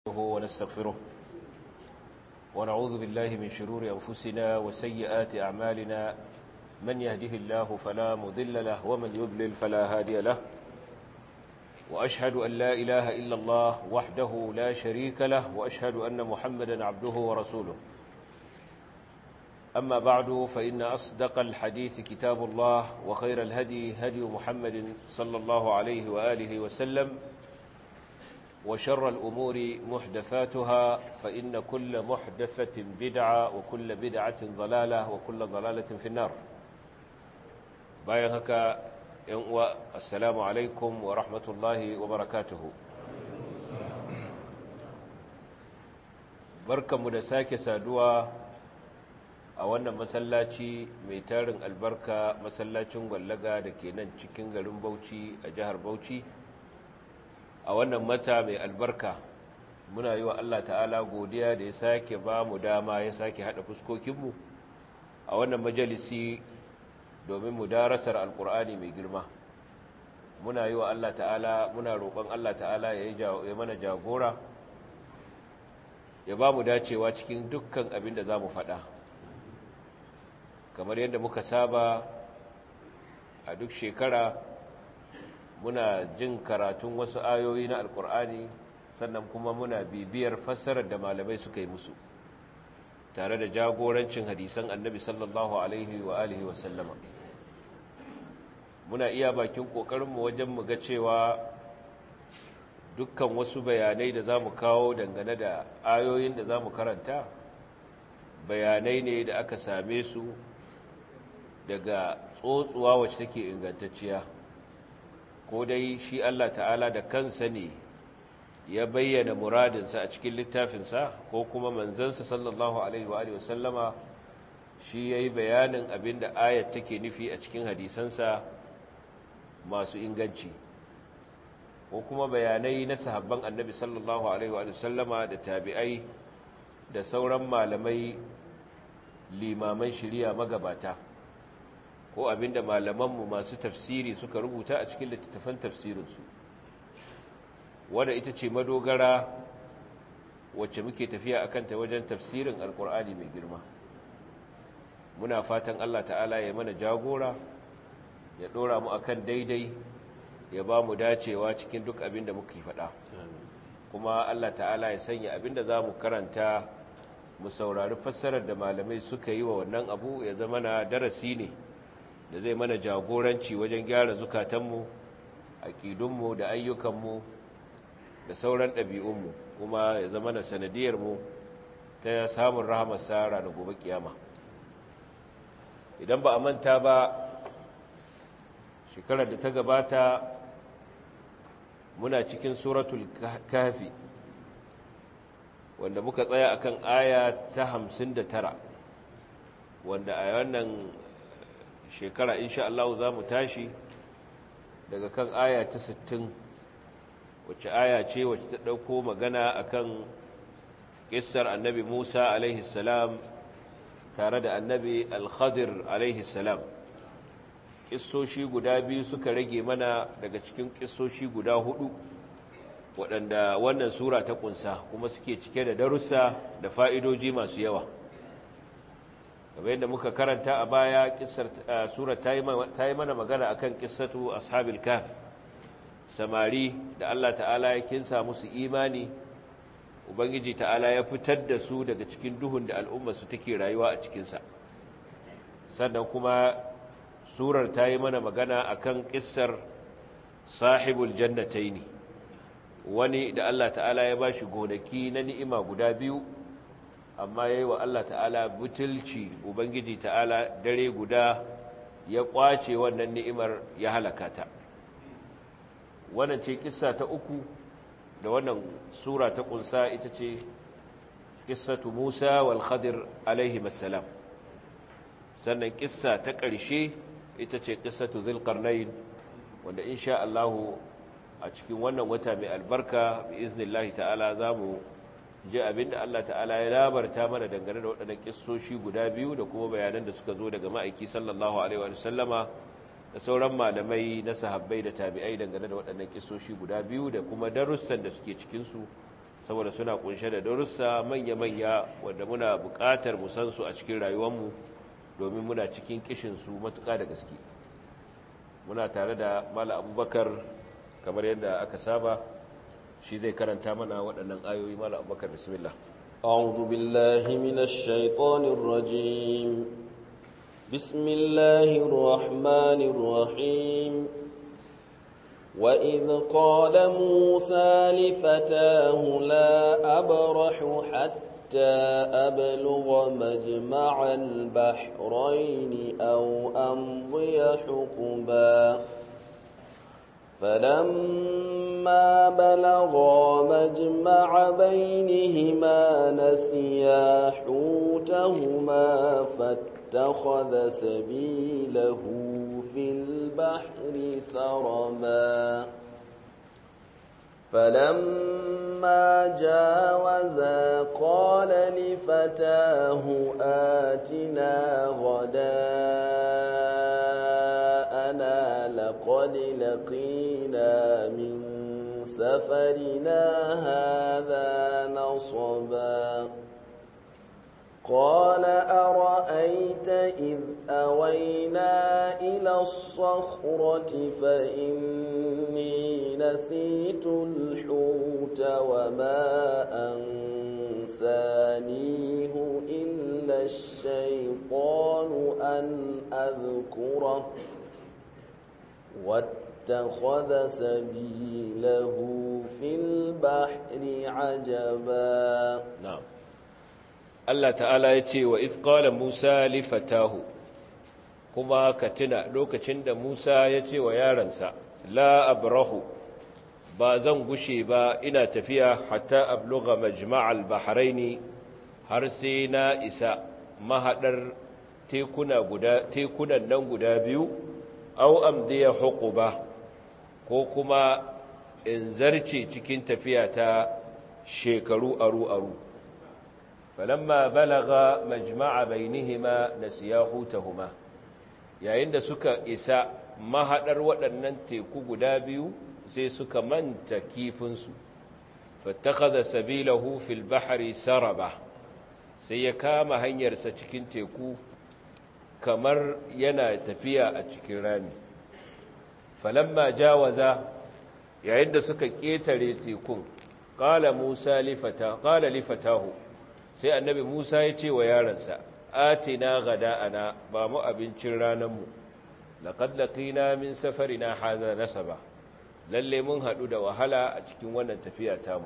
ونستغفره ونعوذ بالله من شرور أنفسنا وسيئات أعمالنا من يهده الله فلا مضل له ومن يضلل فلا هادي له وأشهد أن لا إله إلا الله وحده لا شريك له وأشهد أن محمدا عبده ورسوله أما بعد فإن أصدق الحديث كتاب الله وخير الهدي هدي محمد صلى الله عليه وآله وسلم وشر الأمور محدثاتها فإن كل محدثة بدعة وكل بدعة ضلالة وكل ضلالة في النار باين هكا ينقوى السلام عليكم ورحمة الله وبركاته بركة مدساك سادوا a wannan masallaci mai tarin albarka masallacin gwallaga da ke nan cikin garin bauchi a jihar bauchi a wannan mata mai albarka muna yi wa Allah ta'ala godiya da ya sake ba mu dama ya sake haɗa fuskokinmu a wannan majalisi domin mu darasar alkur'ani mai girma muna yi wa Allah ta'ala muna roƙon Allah ta'ala ya mana jagora ya ba mu dacewa cikin dukkan abin da za mu faɗa kamar yadda muka saba a duk shekara muna jin karatun wasu ayoyi na alkur'ani sannan kuma muna bibiyar fassarar da malamai suka yi musu tare da jagorancin hadisan annabi sallallahu alaihi wa alihi wasallama muna iya bakin ƙoƙarinmu wajen mu ga cewa dukkan wasu bayanai da za mu kawo dangane da ayoyin da za mu karanta bayanai ne da aka same su daga tsotsuwa wacce take ingantacciya ko dai shi Allah ta'ala da kansa ne ya bayyana muradinsa a cikin littafinsa ko kuma manzansa sallallahu alaihi wa sallama shi ya yi bayanin abinda ayat take nufi a cikin hadisansa masu inganci ko kuma bayanai na sahabban annabi sallallahu alaihi wa sallama da tabi'ai da sauran malamai limaman shiriya magabata ko abinda malamanmu masu tafsiri suka rubuta a cikin littattafan tafsirinsu wadda ita ce madogara wacce muke tafiya a kanta wajen tafsirin alkur'ani mai girma muna fatan allah ta'ala ya mana jagora ya ɗora mu akan daidai ya ba mu dacewa cikin duk abin da muke faɗa kuma allah ta'ala ya sanya abin da za mu karanta mu saurari fassarar da malamai suka yi wa wannan abu ya zama na darasi ne da zai mana jagoranci wajen gyara zukatanmu aƙidunmu da ayyukanmu da sauran ɗabi'unmu kuma ya zama na sanadiyarmu ta samun rahamar sara da gobe kiyama idan ba a manta ba shekarar da ta gabata muna cikin suratul kafi wanda muka tsaya akan aya ta hamsin da tara wanda a wannan shekara insha Allah za mu tashi daga kan aya ta 60 wacce aya ce wacce ta ɗauko magana akan ƙissar annabi Musa alaihi salam tare da annabi al-Khadir alaihi salam ƙissoshi guda biyu suka rage mana daga cikin ƙissoshi guda hudu waɗanda wannan sura ta ƙunsa kuma suke cike da darussa da fa'idoji masu yawa kamar yadda muka karanta a baya sura ta yi mana magana akan kissatu ashabil kaf samari da Allah ta'ala ya kinsa musu imani ubangiji ta'ala ya fitar da su daga cikin duhun da al'umma su take rayuwa a cikinsa sannan kuma surar ta yi mana magana akan kissar sahibul jannataini wani da Allah ta'ala ya bashi gonaki na ni'ima guda biyu amma ya yi wa Allah ta'ala butulci Ubangiji ta'ala dare guda ya ƙwace wannan ni'imar ya halaka ta wannan ce kissa ta uku da wannan sura ta ƙunsa ita ce kissatu Musa wal Khadir alaihi masalam sannan kissa ta ƙarshe ita ce kissatu Zulqarnain wanda insha Allah a cikin wannan wata mai albarka bi iznillahi ta'ala zamu ji abinda Allah ta'ala ya labarta mana dangane da waɗannan kissoshi guda biyu da kuma bayanan da suka zo daga ma'aiki sallallahu alaihi wa sallama da sauran malamai na sahabbai da tabi'ai dangane da waɗannan kissoshi guda biyu da kuma darussan da suke cikinsu saboda suna kunshe da darussa manya-manya wanda muna buƙatar mu san su a cikin rayuwarmu domin muna cikin kishinsu matuƙa da gaske muna tare da mala abubakar kamar yadda aka saba shi zai karanta mana waɗannan ayoyi mala abubakar bismillah أعوذ بالله من الشيطان الرجيم بسم الله الرحمن الرحيم وإذ قال موسى لفتاه لا أبرح حتى أبلغ مجمع البحرين أو أمضي حقبا فلما بلغا مجمع بينهما نسيا حوتهما فاتخذ سبيله في البحر سربا فلما جاوزا قال لفتاه آتنا غداءنا لقد لقينا من سفرنا هذا نصبا قال أرأيت إذ أوينا إلى الصخرة فإني نسيت الحوت وما أنسانيه إلا الشيطان أن أذكره واتخذ سبيله في البحر عجبا na'am Allah ta'ala ya ce wa ifqala Musa li fatahu kuma ka tuna lokacin da Musa ya ce wa yaransa la abrahu ba zan gushe ba ina tafiya hatta abluga majma'al bahraini har sai na isa mahadar tekuna guda tekunan nan guda biyu aw amdiya huquba ko kuma in zarce cikin tafiya ta shekaru aru aru falamma balaga majma'a bainihima nasiya hutahuma yayin da suka isa mahadar waɗannan teku guda biyu sai suka manta kifinsu fattakhadha sabilahu fil bahri saraba sai ya kama hanyarsa cikin teku kamar yana tafiya a cikin rami falamma jawaza yayin da suka ƙetare tekun qala musa lifata qala lifatahu sai annabi Musa ya ce wa yaransa atina gada'ana ba mu abincin ranarmu laqad laqina min safarina hadha nasaba lalle mun hadu da wahala a cikin wannan tafiya tamu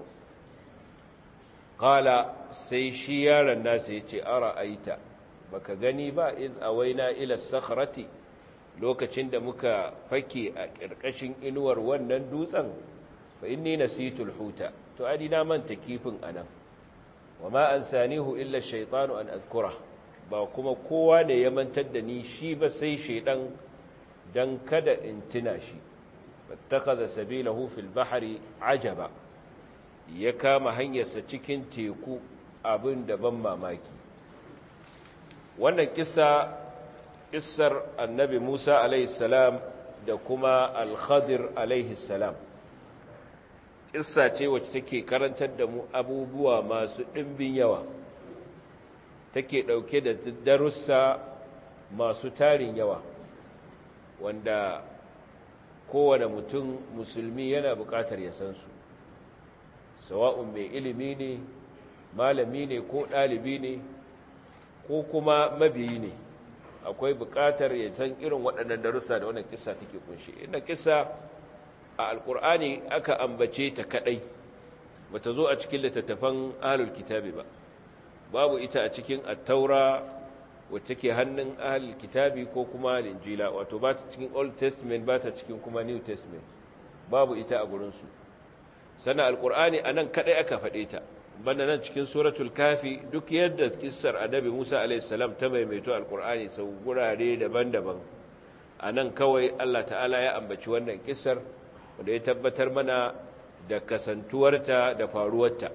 qala sai shi yaron nasa yace ara'aita baka gani ba id awaina ila sakhrati lokacin da muka fake a ƙarƙashin inuwar wannan dutsen fa inni nasitul huta to adi na manta kifin anan wa ma an sanihu illa shaitanu an azkura ba kuma kowa ne ya mantar da ni shi ba sai shaidan dan kada in tuna shi fattakaza sabilahu fil bahri ajaba ya kama hanyarsa cikin teku abin da ban mamaki wannan kissa kissar annabi Musa alaihi salam da kuma al-Khadir alaihi salam kissa ce wacce take karantar da mu abubuwa masu ɗimbin yawa take ɗauke da darussa masu tarin yawa wanda kowane mutum musulmi yana buƙatar ya san su sawa'un mai ilimi ne malami ne ko ɗalibi ne ko kuma mabiyi ne akwai buƙatar ya san irin waɗannan darussa da wannan kissa take kunshi inda kissa a alkur'ani aka ambace ta kadai bata zo a cikin littattafan ahlul kitabi ba babu ita a cikin at-taura wacce ke hannun ahlul kitabi ko kuma injila wato ba ta cikin old testament ba ta cikin kuma new testament babu ita a gurin su sannan alkur'ani anan kadai aka faɗe ta banda nan cikin suratul kafi duk yadda kissar annabi Musa alayhis salam ta maimaito alkur'ani sau gurare daban-daban anan kawai Allah ta'ala ya ambaci wannan kissar wanda ya tabbatar mana da kasantuwarta da faruwarta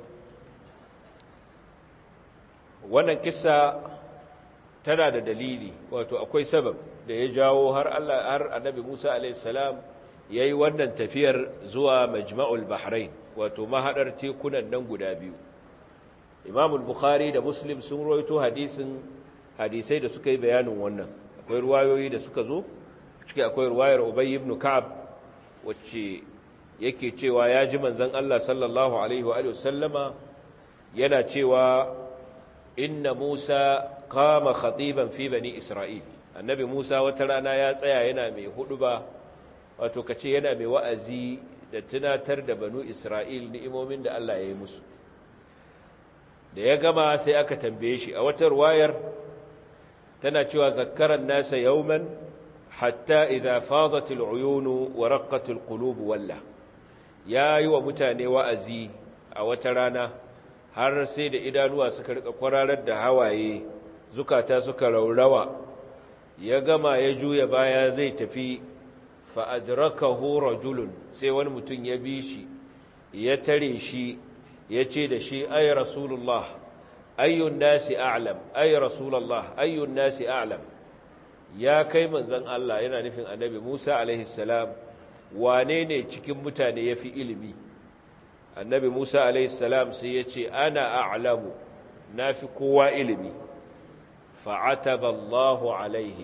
wannan kissa tana da dalili wato akwai sabab da ya jawo har Allah har annabi Musa alaihissalam ya yi wannan tafiyar zuwa majma'ul bahrain wato mahaɗar tekunan nan guda biyu imamul bukhari da muslim sun roito hadisin hadisai da suka yi bayanin wannan akwai ruwayoyi da suka zo ciki akwai ruwayar ubay ibn ka'ab wacce yake cewa ya ji manzon Allah sallallahu alaihi wa sallama yana cewa inna Musa qama khatiban fi bani Isra'il annabi Musa wata rana ya tsaya yana mai huduba wato kace yana mai wa'azi da tunatar da banu Isra'il ni'imomin da Allah ya yi musu da ya gama sai aka tambaye shi a wata ruwayar tana cewa zakkaran nasa yawman hatta idza fadat al'uyun wa raqqat alqulub walla yayi wa mutane wa'azi a wata rana har sai da idanuwa suka rika kwararar da hawaye zukata suka raurawa ya gama ya juya baya zai tafi fa adrakahu rajulun sai wani mutum ya bi shi ya tare shi ya ce da shi ay rasulullah ayyun nasi a'lam ay rasulullah ayyun nasi a'lam ya kai manzon Allah yana nufin annabi Musa alaihi salam wane ne cikin mutane yafi ilimi annabi Musa alaihi salam sai ya ce ana a'lamu nafi kowa ilimi fa'ataba Allahu alaihi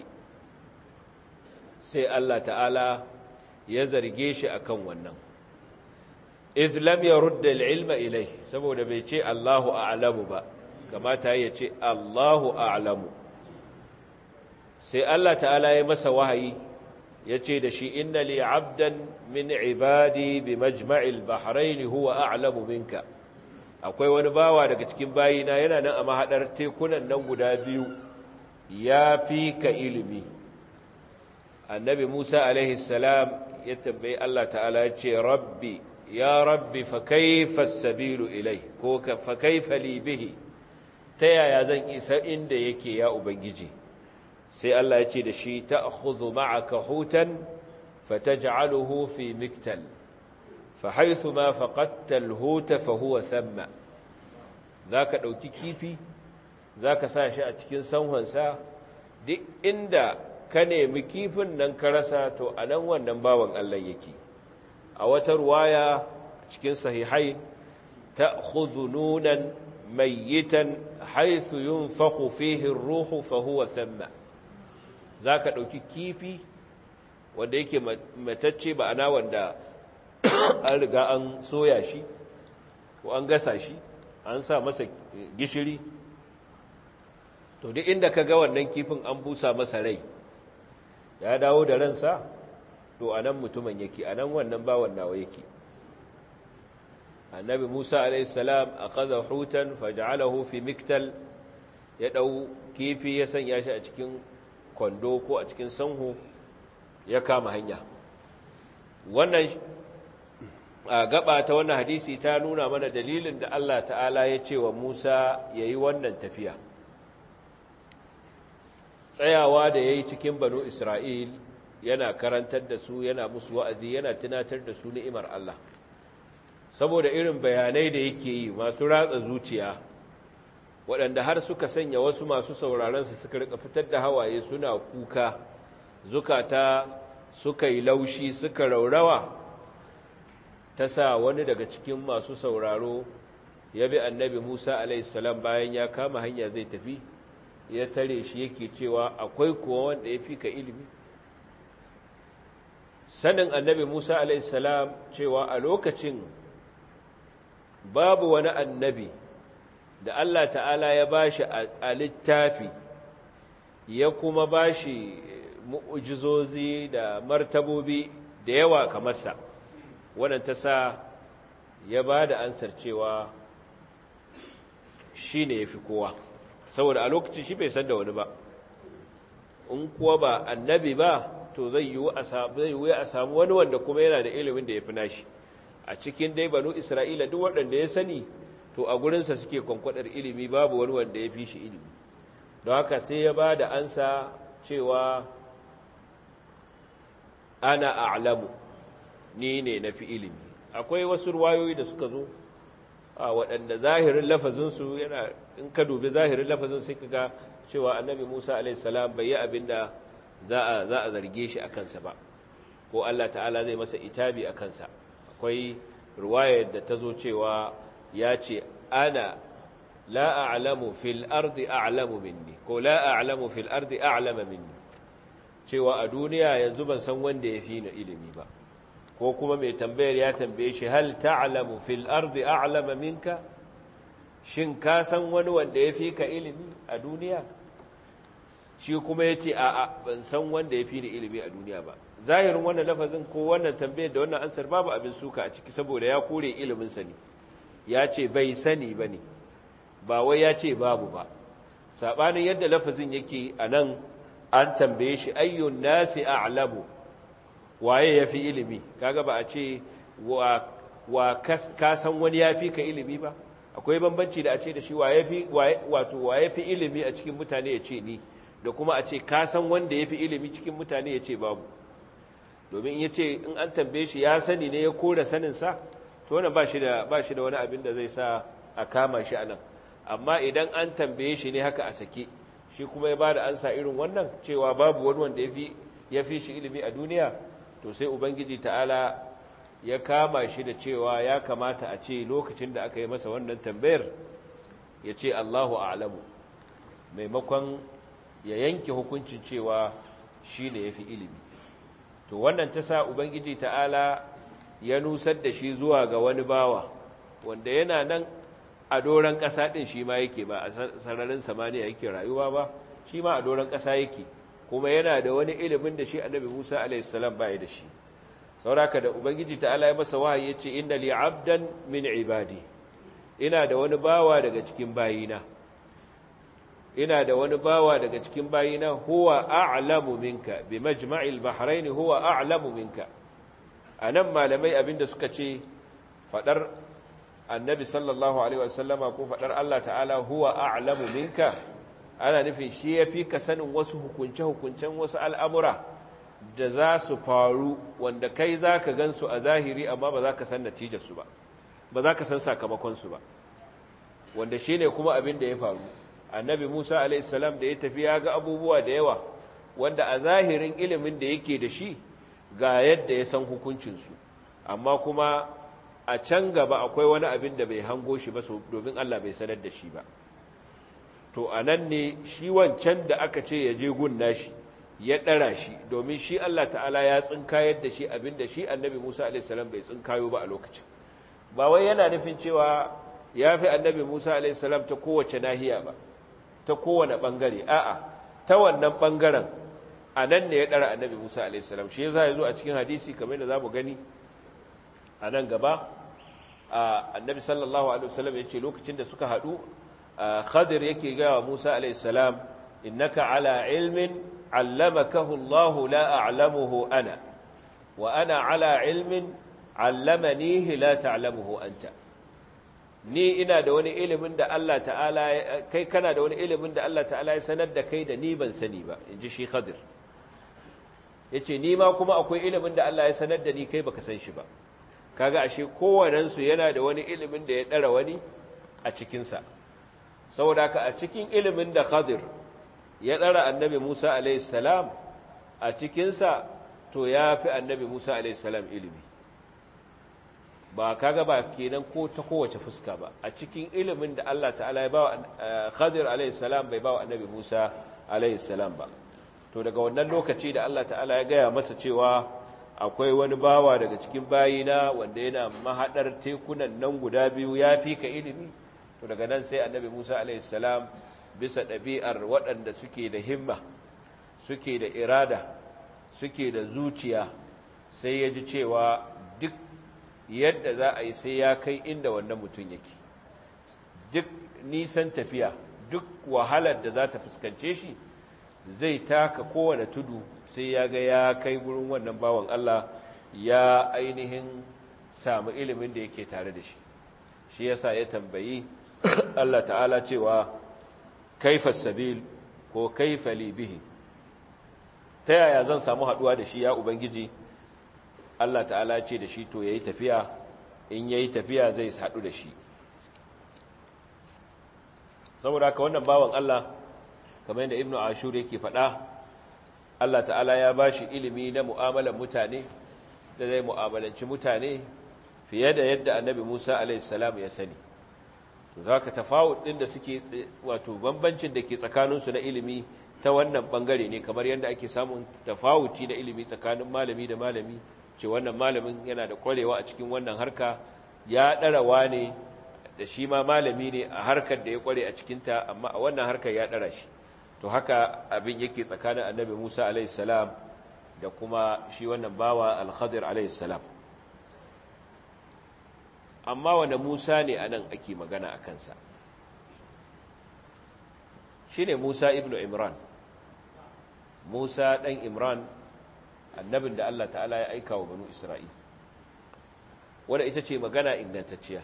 sai Allah ta'ala ya zarge shi akan wannan idh lam yurda al-ilma ilayhi saboda bai ce Allahu a'lamu ba kamata ya ce Allahu a'lamu sai Allah ta'ala ya masa wahayi ya ce da shi inna li abdan min ibadi bi majma'il bahrain huwa a'lamu minka akwai wani bawa daga cikin bayina yana nan a mahadar tekunan nan guda biyu ya fi ka ilimi annabi Musa alaihi salam ya tambayi Allah ta'ala ya ce rabbi ya rabbi fa kaifa sabilu ilai ko fa kaifa li bihi ta yaya zan isa inda yake ya ubangiji sai Allah ya ce da shi ta'khudhu ma'aka hutan fataj'aluhu fi miktal fa haythu ma faqadta al-huta fa huwa thamma zaka dauki kifi zaka sa shi a cikin sanhonsa duk inda ka nemi kifin nan ka rasa to anan wannan bawan Allah yake a wata ruwaya cikin sahihai ta'khudhu nunan mayyitan haythu yunfakhu fihi ar-ruhu fa huwa thamma zaka dauki kifi wanda yake matacce ba ana wanda an riga an soya shi ko an gasa shi an sa masa gishiri to duk inda ka ga wannan kifin an busa masa rai ya dawo da ransa to anan mutumin yake anan wannan bawan nawa yake annabi Musa alayhi salam akhadha hutan faj'alahu fi miktal ya dau kifi ya sanya shi a cikin kwando ko a cikin sanho ya kama hanya wannan a gaba ta wannan hadisi ta nuna mana dalilin da Allah ta'ala ya ce wa Musa yayi wannan tafiya tsayawa da yayi cikin banu Isra'il yana karantar da su yana musu wa'azi yana tunatar da su ni'imar Allah saboda irin bayanai da yake yi masu ratsa zuciya waɗanda har suka sanya wasu masu sauraronsu suka rika fitar da hawaye suna kuka zukata suka yi laushi suka raurawa ta sa wani daga cikin masu sauraro ya bi annabi musa alaihissalam bayan ya kama hanya zai tafi ya tare shi yake cewa akwai kuwa wanda ya fi ka ilimi sanin annabi musa alaihissalam cewa a lokacin babu wani annabi da Allah ta'ala ya bashi a littafi ya kuma bashi mu'ujizozi da martabobi da yawa kamarsa wannan ta sa ya ba da ansar cewa shi ne ya fi kowa saboda a lokacin shi bai san da wani ba in kuwa ba annabi ba to zai yi a samu wani wanda kuma yana da ilimin da ya fi nashi a cikin dai banu isra'ila duk waɗanda ya sani to a gurinsa suke kwankwadar ilimi babu wani wanda ya fi shi ilimi don haka sai ya ba da ansa cewa ana a'lamu ni ne na fi ilimi akwai wasu ruwayoyi da suka zo a waɗanda zahirin lafazinsu yana in ka dubi zahirin lafazin sai ka ga cewa annabi musa alaihissalam bai yi abin da za a zarge shi a kansa ba ko Allah ta'ala zai masa itabi a kansa akwai ruwayar da ta zo cewa ya ce ana la a'lamu fil ardi a'lamu minni ko la a'lamu fil ardi a'lama minni cewa a duniya yanzu ban san wanda ya fi ni ilimi ba ko kuma mai tambayar ya tambaye shi hal ta'lamu fil ardi a'lama minka shin ka san wani wanda ya fi ka ilimi a duniya shi kuma ya ce a'a ban san wanda ya fi ni ilimi a duniya ba zahirin wannan lafazin ko wannan tambayar da wannan ansar babu abin suka a ciki saboda ya kore ilimin sani ya ce bai sani ba ne ba wai ya ce babu ba saɓanin yadda lafazin yake a nan an tambaye shi ayyun nasi a'lamu waye ya fi ilimi kaga ba a ce wa ka san wani ya fi ka ilimi ba akwai bambanci da a ce da shi wato waye fi ilimi a cikin mutane ya ce ni da kuma a ce ka san wanda ya fi ilimi cikin mutane ya ce babu domin ya ce in an tambaye shi ya sani ne ya kora saninsa to wannan ba shi da wani abin da zai sa a kama shi a nan amma idan an tambaye shi ne haka a sake shi kuma ya ba da ansa irin wannan cewa babu wani wanda ya fi shi ilimi a duniya to sai ubangiji ta'ala ya kama shi da cewa ya kamata a ce lokacin da aka yi masa wannan tambayar ya ce allahu a'lamu maimakon ya yanke hukuncin cewa shi ne ya fi ilimi to wannan ta sa ubangiji ta'ala ya nusar da shi zuwa ga wani bawa wanda yana nan a doron ƙasa ɗin shi ma yake ba a sararin samaniya yake rayuwa ba shi ma a doron ƙasa yake kuma yana da wani ilimin da shi annabi musa alaihissalam ba da shi sauraka da ubangiji ta'ala ya masa wahayi ya ce inna li abdan min ibadi ina da wani bawa daga cikin bayina ina da wani bawa daga cikin bayina huwa a'lamu minka bi majma'il bahrain huwa a'lamu minka anan malamai abinda suka ce fadar annabi sallallahu alaihi wasallama ko fadar Allah ta'ala huwa a'lamu minka ana nufin shi yafi ka sanin wasu hukunce hukuncen wasu al'amura da za su faru wanda kai zaka gansu a zahiri amma ba za ka san natijar su ba ba za ka san sakamakon su ba wanda shine kuma abin da ya faru annabi Musa alaihissalam da ya tafi ya ga abubuwa da yawa wanda a zahirin ilimin da yake da shi ga yadda ya san hukuncinsu amma kuma a can gaba akwai wani abin da bai hango shi ba domin Allah bai sanar da shi ba to a nan ne shi wancan da aka ce ya je gunna shi ya ɗara shi domin shi Allah ta'ala ya tsinkayar da shi abin da shi annabi Musa alaihissalam bai tsinkayo ba a lokacin ba wai yana nufin cewa ya fi annabi Musa alaihissalam ta kowace nahiya ba ta kowane ɓangare a'a ta wannan ɓangaren a nan ne ya ɗara annabi musa alaihissalam shi ya zo a cikin hadisi kamar da za mu gani a nan gaba annabi sallallahu alaihi wasallam ya ce lokacin da suka haɗu khadir yake gawa musa alaihissalam innaka ala ilmin allamakahu allahu la a'lamuhu ana wa ana ala ilmin allamanihi la ta'lamuhu anta ni ina da wani ilimin da Allah ta'ala kai kana da wani ilimin da Allah ta'ala ya sanar da kai da ni ban sani ba in ji shi khadir ya ce ni ma kuma akwai ilimin da Allah ya sanar da ni kai baka san shi ba kaga ashe kowanensu yana da wani ilimin da ya ɗara wani a cikinsa saboda haka a cikin ilimin da khadir ya ɗara annabi musa alaihissalam a cikinsa to ya fi annabi musa alaihissalam ilimi ba kaga ba kenan ko ta kowace fuska ba a cikin ilimin da Allah ta'ala ya bawa Khadir alayhi salam bai bawa Annabi Musa alayhi salam ba to daga wannan lokaci da Allah ta'ala ya gaya masa cewa akwai wani bawa daga cikin bayina wanda yana mahadar tekunan nan guda biyu ya fi ka ilimi to daga nan sai Annabi Musa alayhi salam bisa ɗabi'ar waɗanda suke da himma suke da irada suke da zuciya sai ya ji cewa duk yadda za a yi sai ya kai inda wannan mutum yake duk nisan tafiya duk wahalar da za ta fuskance shi zai taka kowane tudu sai ya ga ya kai wurin wannan bawan Allah ya ainihin samu ilimin da yake tare da shi shi yasa ya tambayi Allah ta'ala cewa kaifa sabil ko kaifa li bihi ta yaya zan samu haduwa da shi ya ubangiji Allah ta'ala ce da shi to yayi tafiya in yayi tafiya zai haɗu da shi saboda haka wannan bawan Allah kamar yadda ibnu ashur yake faɗa Allah ta'ala ya ba shi ilimi na mu'amalar mutane da zai mu'amalanci mutane fiye da yadda annabi Musa alaihissalam ya sani to za ka tafawut ɗin da suke wato bambancin da ke tsakaninsu na ilimi ta wannan ɓangare ne kamar yadda ake samun tafawuci na ilimi tsakanin malami da malami ce wannan malamin yana da ƙwarewa a cikin wannan harka ya ɗarawa ne da shi ma malami ne a harkar da ya ƙware a cikinta amma a wannan harkar ya ɗara shi to haka abin yake tsakanin annabi musa alaihissalam da kuma shi wannan bawa alhadir alaihissalam amma wane musa ne a nan ake magana a kansa shi ne musa ibn imran musa ɗan imran annabin da allah ta'ala ya aika wa banu isra'il wadda ita ce magana ingantacciya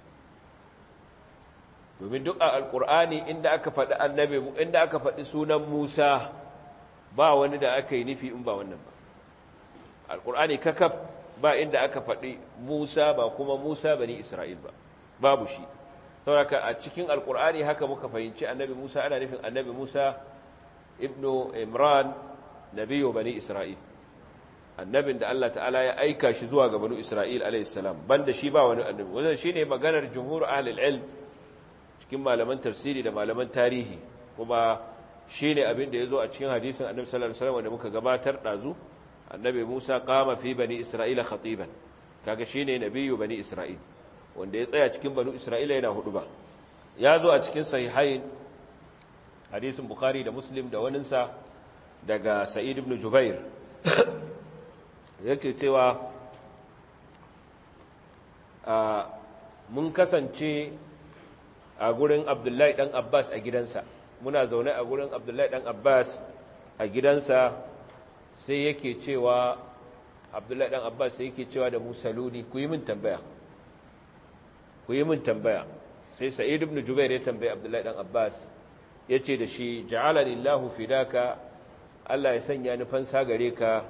domin duk a alkur'ani inda aka faɗi annabi inda aka faɗi sunan Musa ba wani da aka yi nufi in ba wannan ba alkur'ani kakaf ba inda aka faɗi Musa ba kuma Musa bani Isra'il ba babu shi saboda a cikin alkur'ani haka muka fahimci annabi Musa ana nufin annabi Musa ibnu Imran nabiyo bani Isra'il annabin da Allah ta'ala ya aika shi zuwa ga banu Isra'il alayhi salam banda shi ba wani annabi wannan shine maganar jumhur ahlul ilm cikin malaman tafsiri da malaman tarihi kuma shi ne abin da ya zo a cikin hadisin annabi sallallahu alaihi wasallam da muka gabatar dazu annabi Musa qama fi bani Isra'ila khatiban kaga shine nabiyyu bani Isra'il wanda ya tsaya cikin bani Isra'ila yana hudu ba ya zo a cikin sahihain hadisin Bukhari da Muslim da waninsa daga Sa'id ibn Jubair yake cewa mun kasance a gurin abdullahi ɗan abbas a gidansa muna zaune a gurin abdullahi ɗan abbas a gidansa sai yake cewa abdullahi ɗan abbas sai yake cewa da musaluni ku yi min tambaya ku yi min tambaya sai sa'id ibn jubair ya tambaye abdullahi ɗan abbas ya ce da shi ja'ala lillahu fidaka allah ya sanya ni fansa gare ka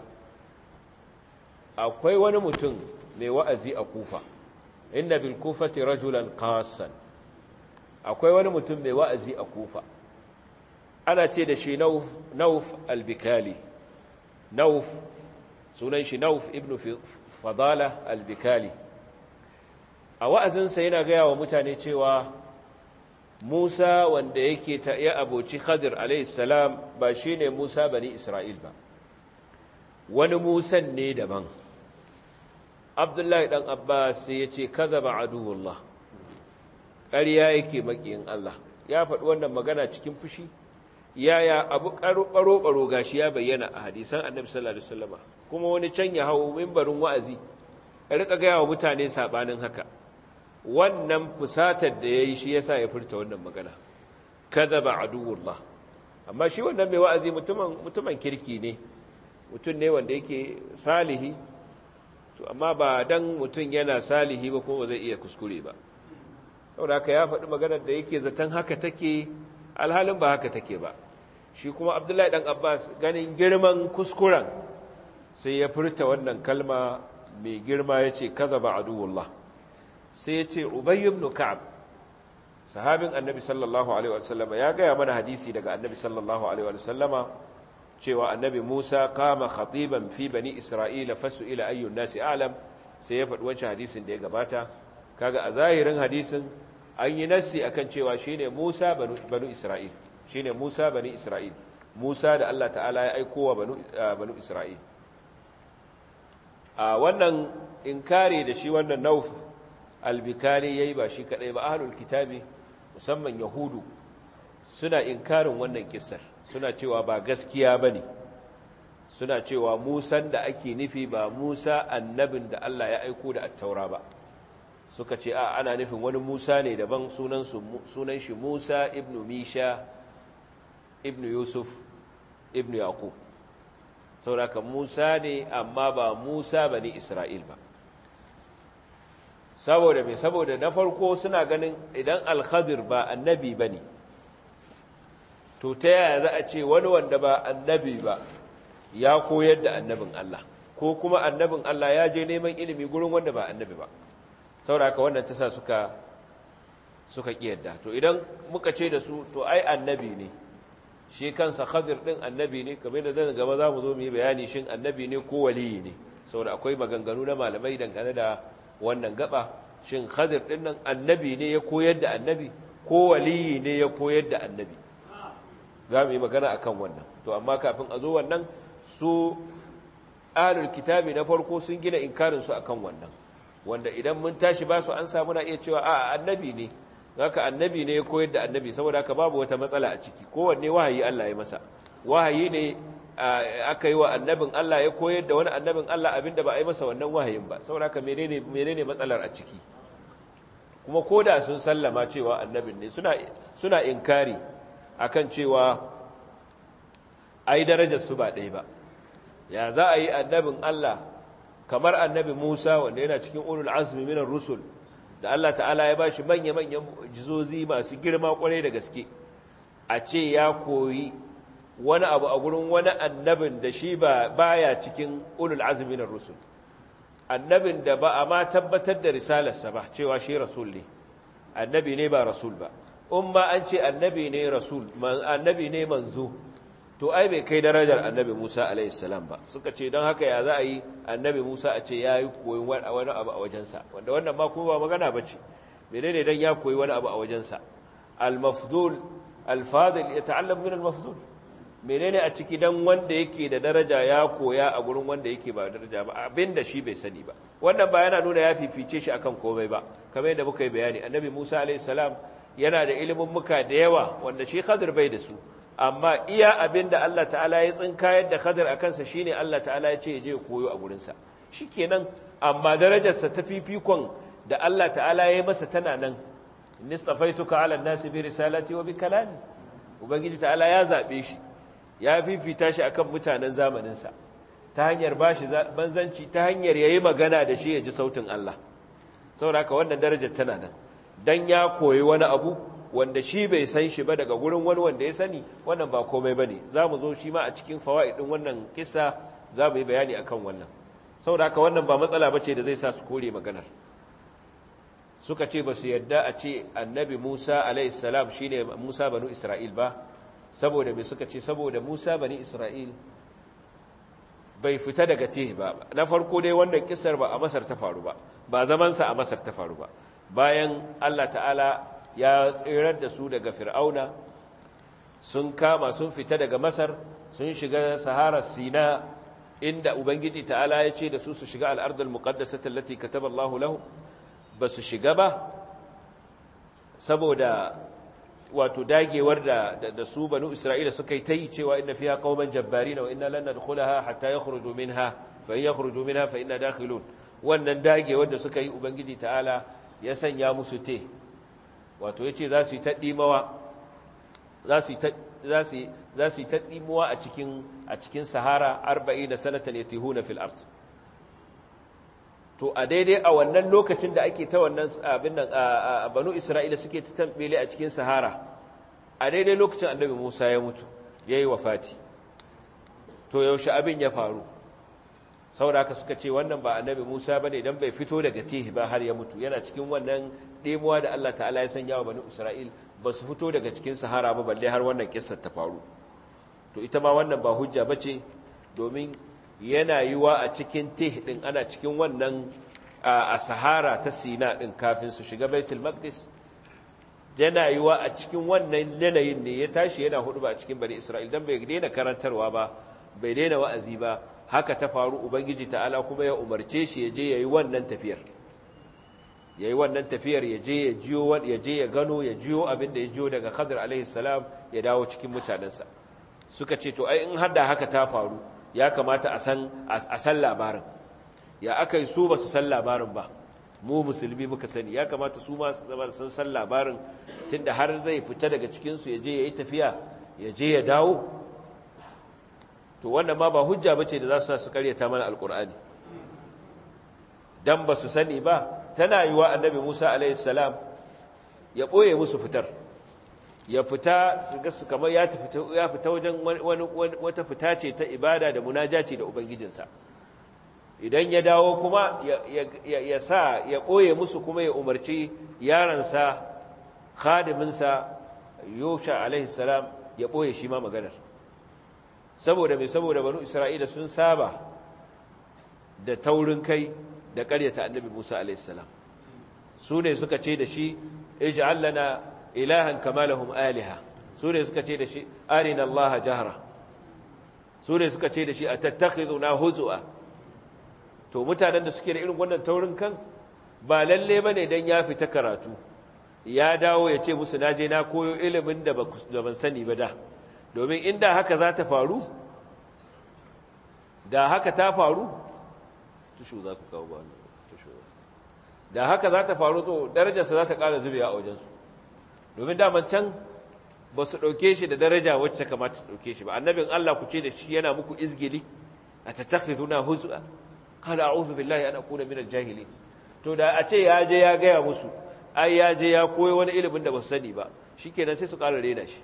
akwai wani mutum mai wa'azi a kufa inna bil kufati rajulan qasan akwai wani mutum mai wa'azi a kufa ana ce da shi nauf albikali nauf sunan shi nauf ibn fadala albikali a wa'azinsa yana gaya wa mutane cewa musa wanda yake ta iya aboci khadir alaihissalam ba shi ne musa bani isra'il ba wani musan ne daban abdullahi ɗan abbas sai ya ce kaza ba aduwallah ƙarya yake maƙiyin Allah ya faɗi wannan magana cikin fushi yaya abu ƙaro-ƙaro gashi ya bayyana a hadisan annabi sallallahu alaihi wasallama kuma wani can ya hawo mimbarin wa'azi ya rika gaya wa mutane sabanin haka wannan fusatar da yayi shi yasa ya furta wannan magana kadaba aduwullah amma shi wannan mai wa'azi mutumin mutumin kirki ne mutum ne wanda yake salihi to amma ba dan mutum yana salihi ba kuma zai iya kuskure ba saboda haka ya faɗi maganar da yake zaton haka take alhalin ba haka take ba shi kuma abdullahi ɗan abbas ganin girman kuskuren sai ya furta wannan kalma mai girma ya ce kaza ba aduwullah sai ya ce ubayi ibn ka'ab sahabin annabi sallallahu alaihi wasallama ya gaya mana hadisi daga annabi sallallahu alaihi wasallama cewa annabi musa kama khatiban fi bani isra'ila fasu ila ayyun nasi alam sai ya faɗi wancan hadisin da ya gabata kaga a zahirin hadisin an yi nassi akan cewa shine Musa banu, banu Isra'il shine Musa bani Isra'il Musa da Allah ta'ala ya aiko wa banu, uh, banu Isra'il a wannan inkari da shi wannan Nauf albikari yayi ba shi kadai ba ahlul kitabi musamman yahudu suna inkarin wannan kissar suna cewa ba gaskiya bane suna cewa Musan da ake nufi ba Musa annabin da Allah ya aiko da attaura ba suka ce a ana nufin wani Musa ne daban sunan shi Musa ibn Misha ibn Yusuf ibn Yaqub sauraka Musa ne amma ba Musa bane Isra'il ba saboda mai saboda na farko suna ganin idan Al-Khadir ba annabi bane to ta yaya za a ce wani wanda ba annabi ba ya koyar da annabin Allah ko kuma annabin Allah ya je neman ilimi gurin wanda ba annabi ba sauraka wannan ta sa suka suka kiyarda to idan muka ce da su to ai annabi ne shi kansa khadir din annabi ne kamar da zan gaba za mu zo mu yi bayani shin annabi ne ko waliyi ne saboda akwai maganganu na malamai dangane da wannan gaba shin khadir din nan annabi ne ya koyar da annabi ko waliyi ne ya koyar da annabi za mu yi magana akan wannan to amma kafin a zo wannan su ahlul kitabi na farko sun gina inkarin su akan wannan wanda idan mun tashi ba su an samu na iya cewa a annabi ne haka annabi ne ya koyar da annabi saboda haka babu wata matsala a ciki kowanne wahayi Allah ya masa wahayi ne aka yi wa annabin Allah ya koyar da wani annabin Allah abinda ba a yi masa wannan wahayin ba saboda haka menene menene matsalar a ciki kuma koda sun sallama cewa annabin ne suna suna inkari akan cewa ai darajar su ba ɗaya ba ya za a yi annabin Allah kamar annabi Musa wanda yana cikin ulul azmi minar rusul da Allah ta'ala ya bashi manya-manyan jizozi masu girma kwarai da gaske a ce ya koyi wani abu a gurin wani annabin da shi ba baya cikin ulul azmi minar rusul annabin da ba a ma tabbatar da risalarsa ba cewa shi rasul ne annabi ne ba rasul ba in ma an ce annabi ne rasul annabi ne manzo to ai bai kai darajar annabi Musa alaihi salam ba suka ce don haka ya za a yi annabi Musa a ce ya yi koyi wani abu a wajensa wanda wannan ma kuma ba magana ba ce menene dan ya koyi wani abu a wajensa al-mafdul al-fadil ya ta'allam min al-mafdul menene a ciki dan wanda yake da daraja ya koya a gurin wanda yake ba daraja ba abinda shi bai sani ba wannan ba yana nuna ya fifice shi akan komai ba kamar yadda muka yi bayani annabi Musa alaihi salam yana da ilimin muka da yawa wanda shi Khadir bai da su amma iya abin da Allah ta'ala ya tsinkayar da Khadir a kansa shine Allah ta'ala ya ce ya je koyo a gurinsa shikenan amma darajarsa ta fifikon da Allah ta'ala ya yi masa tana nan nistafaituka ala nasi bi risalati wa bi kalami ubangiji ta'ala ya zabe shi ya fifita shi akan mutanen zamaninsa ta hanyar bashi banzanci ta hanyar yayi magana da shi ya ji sautin Allah saboda haka wannan darajar tana nan dan ya koyi wani abu wanda shi bai san shi ba daga gurin wani wanda ya sani wannan ba komai ba ne za mu zo shi ma a cikin fawa'idin wannan kisa za mu yi bayani a kan wannan saboda haka wannan ba matsala ba ce da zai sa su kore maganar suka ce ba su yadda a ce annabi musa alaihissalam shi ne musa banu isra'il ba saboda mai suka ce saboda musa bani isra'il bai fita daga tehi ba na farko dai wannan kisar ba a masar ta faru ba ba zamansa a masar ta faru ba bayan allah ta'ala ya tsirar da su daga fir'auna sun kama sun fita daga masar sun shiga saharar sina inda ubangiji ta'ala ya ce da su su shiga al'ardar muqaddasata allati kataba Allahu lahu ba su shiga ba saboda wato dagewar da da su banu isra'ila suka yi ta yi cewa inna fiha qauman jabbarina wa inna lan nadkhulaha hatta yakhruju minha fa in yakhruju minha fa inna dakhilun wannan dagewar da suka yi ubangiji ta'ala ya sanya musu te wato ya ce za su yi ta ɗimawa za su yi ta ɗimawa a cikin sahara arba'i na sanatan ya tihu na fil'art to a daidai a wannan lokacin da ake ta wannan abin nan a banu isra'ila suke ta tambele a cikin sahara a daidai lokacin annabi musa ya mutu ya yi wafati to yaushe abin ya faru saboda haka suka ce wannan ba annabi musa ba ne don bai fito daga tihi ba har ya mutu yana cikin wannan ɗemuwa da Allah ta'ala ya sanya wa bani Isra'il ba su fito daga cikin sahara ba balle har wannan kissar ta faru to ita ma wannan ba hujja ba ce domin yana yiwa a cikin teh ɗin ana cikin wannan a sahara ta sina ɗin kafin su shiga baitul maqdis yana yiwa a cikin wannan yanayin ne ya tashi yana hudu ba a cikin bani Isra'il dan bai daina karantarwa ba bai daina wa'azi ba haka ta faru ubangiji ta'ala kuma ya umarce shi ya je yayi wannan tafiyar ya yi wannan tafiyar ya je ya jiyo ya je ya gano ya jiyo abin da ya jiyo daga Khadir alaihi salam ya dawo cikin mutanensa suka ce to ai in har da haka ta faru ya kamata a san a san labarin ya aka yi su ba su san labarin ba mu musulmi muka sani ya kamata su ma su san labarin tunda har zai fita daga cikin su ya je ya yi tafiya ya je ya dawo to wannan ma ba hujja bace da za su sa su karyata mana alqur'ani dan ba su sani ba tana yi wa annabi Musa alaihissalam ya ɓoye musu fitar ya fita su ga su kamar ya fita wajen wata fita ce ta ibada da munajaci da ubangijinsa idan ya dawo kuma ya sa ya ɓoye musu kuma ya umarci yaransa khadiminsa yosha alaihissalam ya ɓoye shi ma maganar saboda mai saboda banu isra'ila sun saba da taurin kai da ƙaryata annabi musa alaihissalam su ne suka ce da shi ij'al lana ilahan kama lahum aliha su ne suka ce da shi arina allaha jahra su ne suka ce da shi atattakhizuna huzua to mutanen da suke da irin wannan taurin kan ba lalle bane dan ya fita karatu ya dawo ya ce musu naje na koyo ilimin da ban sani ba da domin inda haka za ta faru da haka ta faru tushu za ku kawo ba tushu da haka za ta faru to darajarsa za ta ƙara zubewa a wajensu domin daman can ba su ɗauke shi da daraja wacce kamata su ɗauke shi ba annabin Allah ku ce da shi yana muku izgili a tattakhizuna huz'a qala a'udhu billahi an akuna minal jahilin to da a ce ya je ya gaya musu ai ya je ya koyi wani ilimin da ba su sani ba shikenan sai su ƙara rena shi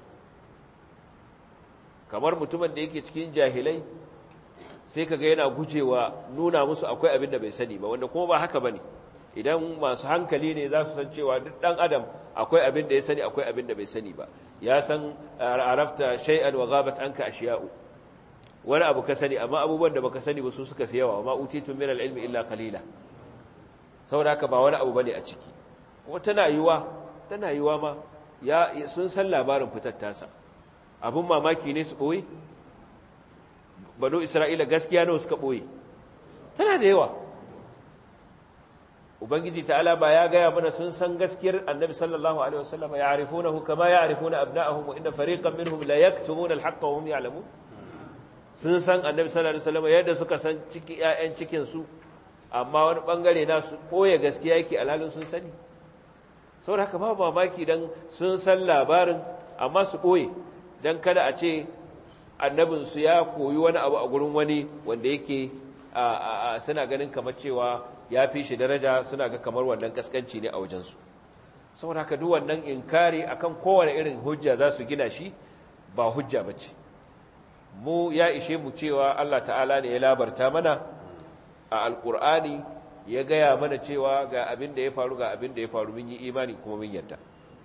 kamar mutumin da yake cikin jahilai sai kaga yana gujewa nuna musu akwai abin da bai sani ba wanda kuma ba haka bane idan masu hankali ne za su san cewa duk dan adam akwai abin da ya sani akwai abin da bai sani ba ya san arafta shay'an wa ghabat anka ashiya'u wani abu ka sani amma abubuwan da baka sani ba su suka fi yawa ma utitu min al-ilmi illa qalila saboda haka ba wani abu bane a ciki kuma tana yiwa tana yiwa ma ya sun san labarin fitar tasa abun mamaki ne su boye banu isra'ila gaskiya nawa suka boye tana da yawa ubangiji ta'ala ba ya gaya mana sun san gaskiyar annabi sallallahu alaihi wasallam ya arifunahu kama ya arifuna abna'ahum wa inna fariqan minhum la yaktumuna al-haqqa wa hum ya'lamun sun san annabi sallallahu alaihi wasallam yadda suka san ciki ƴaƴan cikin su amma wani bangare na su boye gaskiya yake alhalin sun sani saboda haka ba mamaki dan sun san labarin amma su boye dan kada a ce annabin su ya koyi wani abu a gurin wani wanda yake suna ganin kamar cewa ya fi shi daraja suna ga kamar wannan kaskanci ne a wajensu saboda haka duk wannan inkari akan kowane irin hujja za su gina shi ba hujja ba ce mu ya ishe mu cewa Allah ta'ala ne ya labarta mana a alkur'ani ya gaya mana cewa ga abin da ya faru ga abin da ya faru mun yi imani kuma mun yarda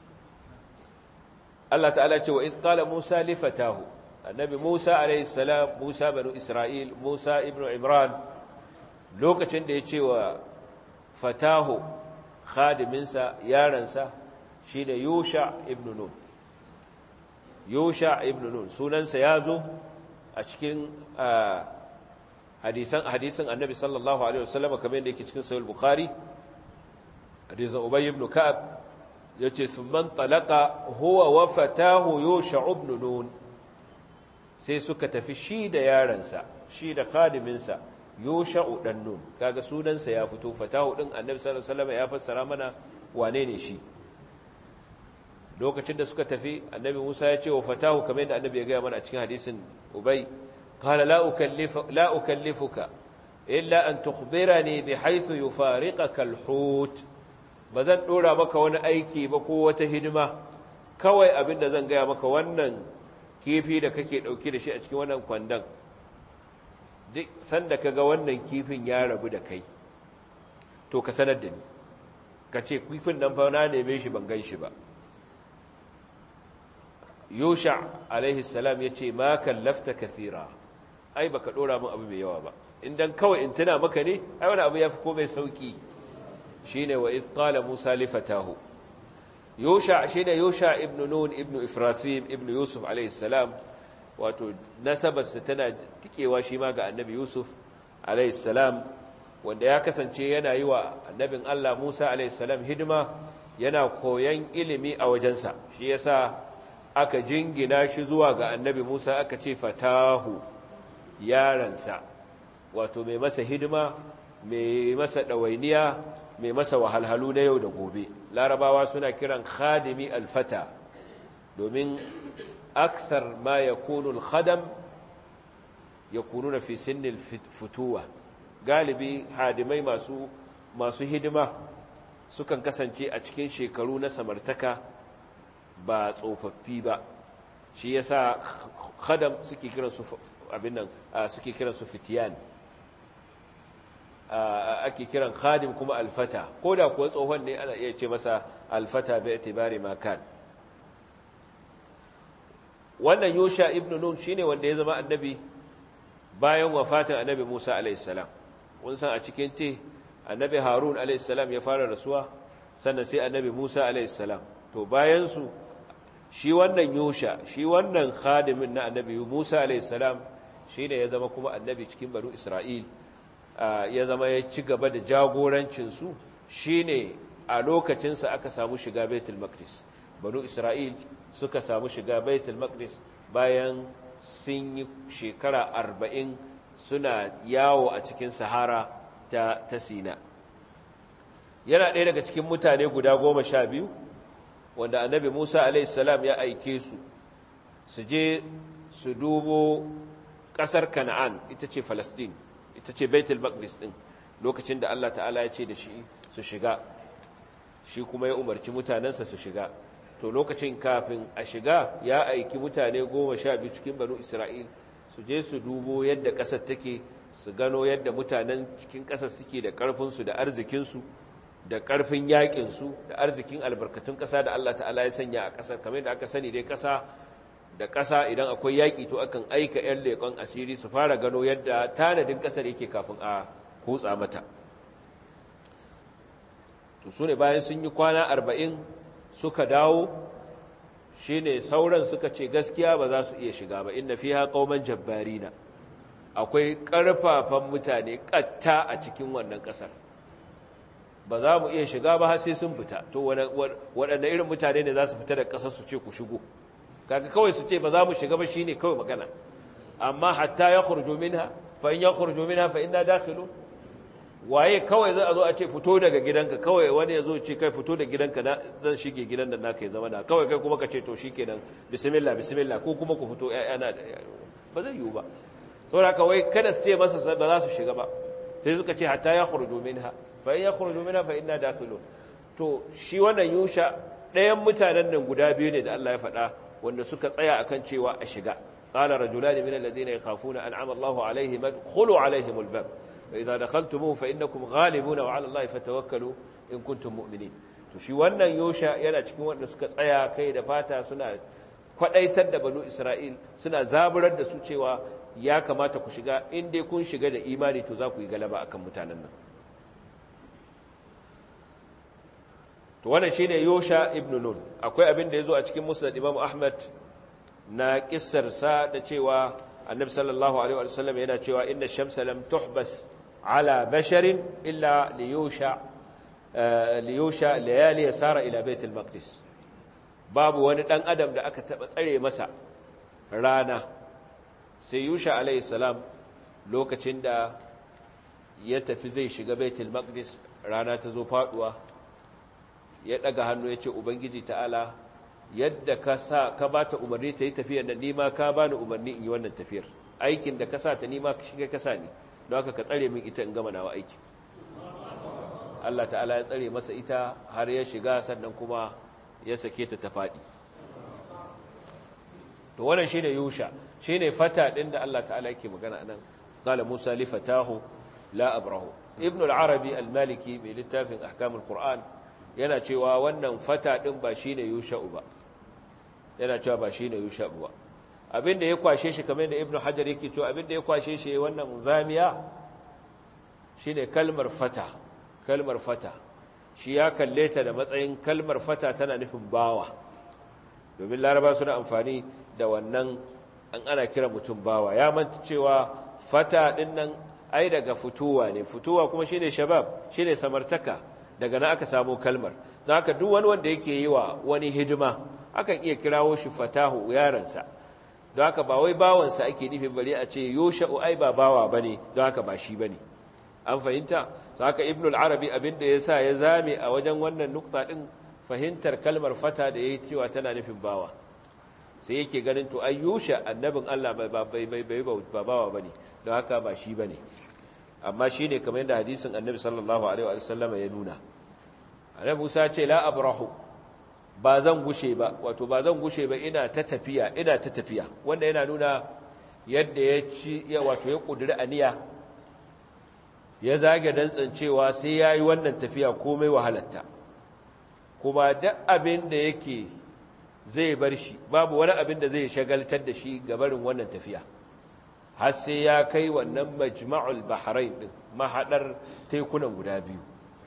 Allah ta'ala ce wa iz qala Musa li fatahu annabi Musa alayhi salam Musa banu Isra'il Musa ibnu Imran lokacin da ya ce wa fatahu khadiminsa yaransa shi da yusha ibn nun yusha ibn nun sunansa ya zo a cikin hadisan hadisin annabi sallallahu alaihi wasallam kamar yadda yake cikin sahih bukhari hadisin ubay ibn ka'ab yace thumman talaqa huwa wa fatahu yusha ibn nun sai suka tafi shi da yaransa shi da khadiminsa yosha'u dan nun kaga sunansa ya fito fatahu din annabi sallallahu alaihi wasallam ya fassara mana wane ne shi lokacin da suka tafi annabi Musa ya ce wa fatahu kamar yadda annabi ya ga mana a cikin hadisin Ubay qala la ukallifu la ukallifuka illa an tukhbirani bihaythu yufariqaka alhut bazan dora maka wani aiki ba ko wata hidima kawai abinda zan gaya maka wannan kifi da kake dauke da shi a cikin wannan kwandan duk sanda ka ga wannan kifin ya rabu da kai to ka sanar da ni ka ce kifin nan fa na neme shi ban gan shi ba yusha alaihi salam ya ce ma kallafta kathira ai baka dora min abu mai yawa ba idan kawai in tuna maka ne ai wani abu ya fi komai sauki shine wa idh qala musa li fatahu yusha shine yusha ibnu nun ibnu ifrasim ibnu yusuf alaihi salam wato nasabarsa tana tikewa shi ma ga annabi yusuf alaihissalam wanda ya kasance yana yi wa annabin allah musa alaihissalam hidima yana koyan ilimi a wajensa shi yasa aka jingina shi zuwa ga annabi musa aka ce fatahu yaransa wato mai masa hidima mai masa ɗawainiya mai masa wahalhalu na yau da gobe larabawa suna kiran khadimi alfata domin أكثر ما يكون الخدم يكونون في سن الفتوة galibi hadimai masu masu hidima sukan kasance a cikin shekaru na samartaka ba tsofaffi ba shi yasa khadam suke kiran su abin nan suke kiran su fitiyan ake kiran khadim kuma alfata koda kuwa tsohon ne ana iya ce masa alfata bi itibari ma kan wannan yusha ibn nun shine wanda ya zama annabi bayan wafatin annabi musa alaihissalam mun san a cikin te annabi harun alaihissalam ya fara rasuwa sannan sai annabi musa alaihissalam to bayan su shi wannan yusha shi wannan khadimin na annabi musa alaihissalam shine ya zama kuma annabi cikin banu isra'il ya zama ya ci gaba da jagorancinsu shine a lokacinsa aka samu shiga baitul maqdis banu isra'il suka samu shiga baitul maqdis bayan sun yi shekara arba'in suna yawo a cikin sahara ta, ta sina yana ɗaya daga cikin mutane guda goma sha biyu wanda annabi musa alaihissalam ya aike su su je su dubo ƙasar kana'an ita ce falasɗin ita ce baitul maqdis ɗin lokacin da allah ta'ala ya ce da shi su shiga shi kuma ya umarci mutanensa su shiga to lokacin kafin a shiga ya aiki mutane goma sha biyu cikin banu isra'il su je su dubo yadda ƙasar take su gano yadda mutanen cikin ƙasar suke da ƙarfinsu da arzikinsu da ƙarfin yaƙinsu da arzikin albarkatun ƙasa da allah ta'ala ya sanya a ƙasar kamar da aka sani dai ƙasa da ƙasa idan akwai yaƙi to akan aika 'yan leƙon asiri su fara gano yadda tanadin ƙasar yake kafin a hutsa mata to su ne bayan sun yi kwana arba'in suka dawo shi ne sauran suka ce gaskiya ba za su iya shiga ba inda fi haƙauman jabbarina akwai ƙarfafan mutane ƙatta a cikin wannan ƙasar ba za mu iya shiga ba har sai sun fita to waɗanda irin mutane ne za su fita da ƙasar su ce ku shigo kaga kawai su ce ba za mu shiga ba shine kawai magana amma hatta ya khurju minha fa in ya khurju minha fa inna dakhilun waye kawai za a zo a ce fito daga gidanka kawai wani ya zo ce kai fito da gidanka na zan shige gidan da naka ya zama na kawai kai kuma ka ce to shikenan bismillah bismillah ko kuma ku fito ƴaƴana ba zai yiwu ba saboda kawai kada su ce masa ba za su shiga ba sai suka ce hatta ya khurju minha fa in ya khurju minha fa inna dakhilun to shi wannan yusha ɗayan mutanen nan guda biyu ne da Allah ya faɗa wanda suka tsaya akan cewa a shiga qala rajulan min alladhina yakhafuna an'ama Allahu alaihim khulu alaihim albab فإذا دخلتموه فإنكم غالبون وعلى الله فتوكلوا إن كنتم مؤمنين to shi wannan yosha yana cikin wanda suka tsaya kai da fata suna kwadaitar da banu Isra'il suna zaburar da su cewa ya kamata ku shiga in dai kun shiga da imani to za ku yi galaba akan mutanen nan to wannan shine yosha ibn nun akwai abin da yazo a cikin musnad Imam Ahmad na kissar sa da cewa annabi sallallahu alaihi wa sallam yana cewa inna shamsa lam tuhbas على بشر إلا ليوشع ليوشع ليالي يسار إلى بيت المقدس باب wani dan adam da aka taba tsare masa rana sai yusha alayhi salam lokacin da ya tafi zai shiga baitul maqdis rana ta zo faduwa ya daga hannu ya ce ubangiji ta'ala yadda ka sa ka bata umarni ta yi tafiyar da nima ka bani umarni in yi wannan tafiyar aikin da ka sa ta nima shi ka sa ni don haka ka tsare min ita in gama nawa aiki Allah ta'ala ya tsare masa ita har ya shiga sannan kuma ya sake ta ta faɗi to wannan shine yusha shine fata din da Allah ta'ala yake magana anan qala Musa li fatahu la abrahu ibn al-arabi al-maliki mai littafin ahkam al-qur'an yana cewa wannan fata din ba shine yusha ba yana cewa ba shine yusha ba abinda ya kwashe shi kamar da ibnu hajar yake to abinda ya kwashe shi wannan zamiya shine kalmar fata kalmar fata shi ya kalle ta da matsayin kalmar fata tana nufin bawa domin laraba suna amfani da wannan an ana kira mutum bawa ya manta cewa fata din nan ai daga fituwa ne fituwa kuma shine shabab shine samartaka daga nan aka samu kalmar don haka duk wani wanda yake yi wa wani hidima akan iya kirawo shi fatahu yaransa don haka ba wai bawansa ake nufin bari a ce yosha'u ai ba bawa ba ne don haka ba shi ba ne an fahimta su haka ibn al'arabi abinda ya sa ya zame a wajen wannan nukta ɗin fahimtar kalmar fata da ya yi cewa tana nufin bawa sai yake ganin to ai yosha annabin allah ba bawa ba ne don haka ba shi ba ne amma shi ne kamar yadda hadisin annabi sallallahu alaihi wa sallama ya nuna annabi musa ce la abrahu ba zan gushe ba wato ba zan gushe ba ina ta tafiya ina ta tafiya wanda yana nuna yadda ya ci ya wato ya kudura aniya ya zage dantsan cewa sai ya yi wannan tafiya komai wahalatta kuma duk abin da yake zai bar shi babu wani abin da zai shagaltar da shi gabarin wannan tafiya har sai ya kai wannan majma'ul bahrain din mahadar tekunan guda biyu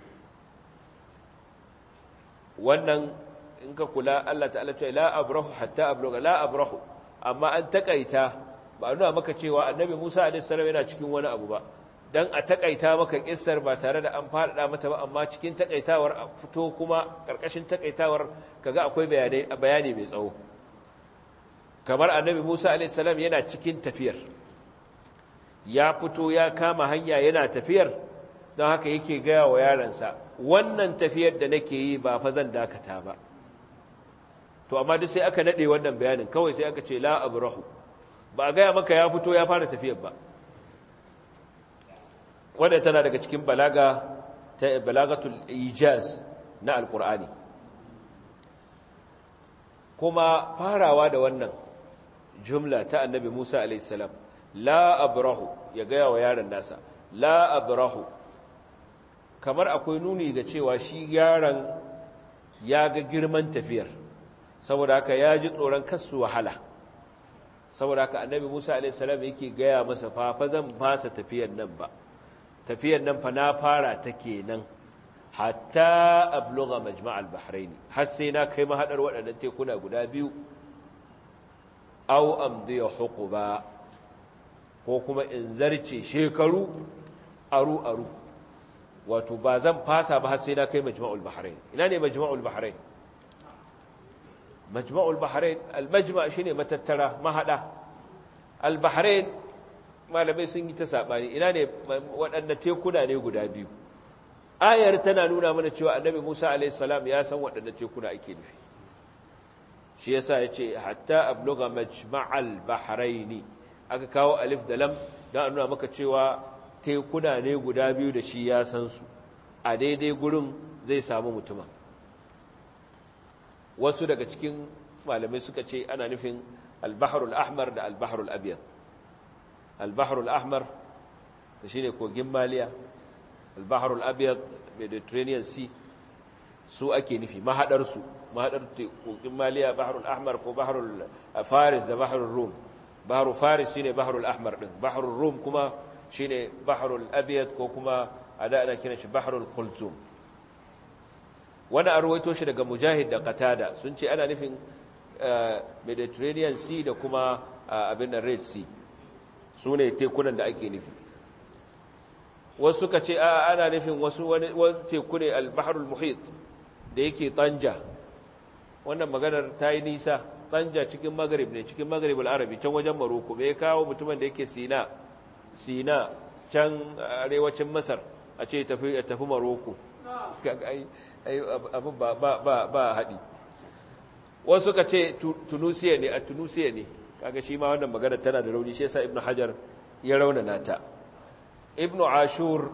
wannan in ka kula Allah ta'ala ce la abrahu hatta abluga la abrahu amma an takaita ba nuna maka cewa annabi Musa alaihi salam yana cikin wani abu ba dan a takaita maka kissar ba tare da an faɗaɗa mata ba amma cikin takaitawar a fito kuma ƙarƙashin takaitawar kaga akwai bayanai bayani mai tsawo kamar annabi Musa a.s. yana cikin tafiyar ya fito ya kama hanya yana tafiyar don haka yake gaya wa yaransa wannan tafiyar da nake yi ba fa zan dakata ba to amma duk sai aka nade wannan bayanin kawai sai aka ce la abrahu ba a gaya maka ya fito ya fara tafiyar ba wadda tana daga cikin balaga ta balagatul ijaz na alkur'ani kuma farawa da wannan jumla ta annabi Musa alaihissalam la abrahu ya gaya wa yaron nasa la abrahu kamar akwai nuni ga cewa shi yaron ya ga girman tafiyar saboda haka ya ji tsoron kasu wahala saboda haka annabi Musa alaihissalam yake gaya masa fa fa zan fasa tafiyar nan ba tafiyar nan fa na fara ta kenan hatta abluga majma' al-bahrain har sai na kai mahadar waɗannan tekuna guda biyu aw amdi huquba ko kuma in zarce shekaru aru aru wato ba zan fasa ba har sai na kai majma'ul bahrain ina ne majma'ul bahrain majma'ul bahrain al-majma' shine matattara mahada al-bahrain malamai sun yi ta saɓani ina ne waɗanda tekuna ne guda biyu ayar tana nuna mana cewa annabi musa alaihissalam ya san waɗanda tekuna ake nufi shi yasa ya ce hatta abluga majma'al bahraini aka kawo alif da lam don nuna maka cewa tekuna ne guda biyu da shi ya san su a daidai gurin zai samu mutumin wasu daga cikin malamai suka ce ana nufin albaharul ahmar da albaharul abiyat البحر الأحمر shine kogin maliya albaharul abyad mediterranean sea su ake nufi mahadarsu mahadar kogin maliya baharul ahmar ko baharul faris da baharul rum baharul faris shine baharul ahmar din baharul rum kuma shine baharul abyad ko kuma a da ana kiran shi baharul kulzum wani a ruwaito shi daga mujahid da qatada sun ce ana nufin mediterranean sea da kuma abin da red sea su ne tekunan da ake nufi wasu suka ce a ana nufin wasu wani teku ne albaharul muhit da yake tanja wannan maganar ta yi nisa tanja cikin magarib ne cikin magarib al'arabi can wajen maroko mai kawo mutumin da yake sina sina can arewacin masar a ce tafi tafi maroko abin ba haɗi wasu suka ce tunusiya ne a tunusiya ne kaga shi ma wannan magana tana da rauni shi yasa ibnu hajar ya raunana ta ibnu ashur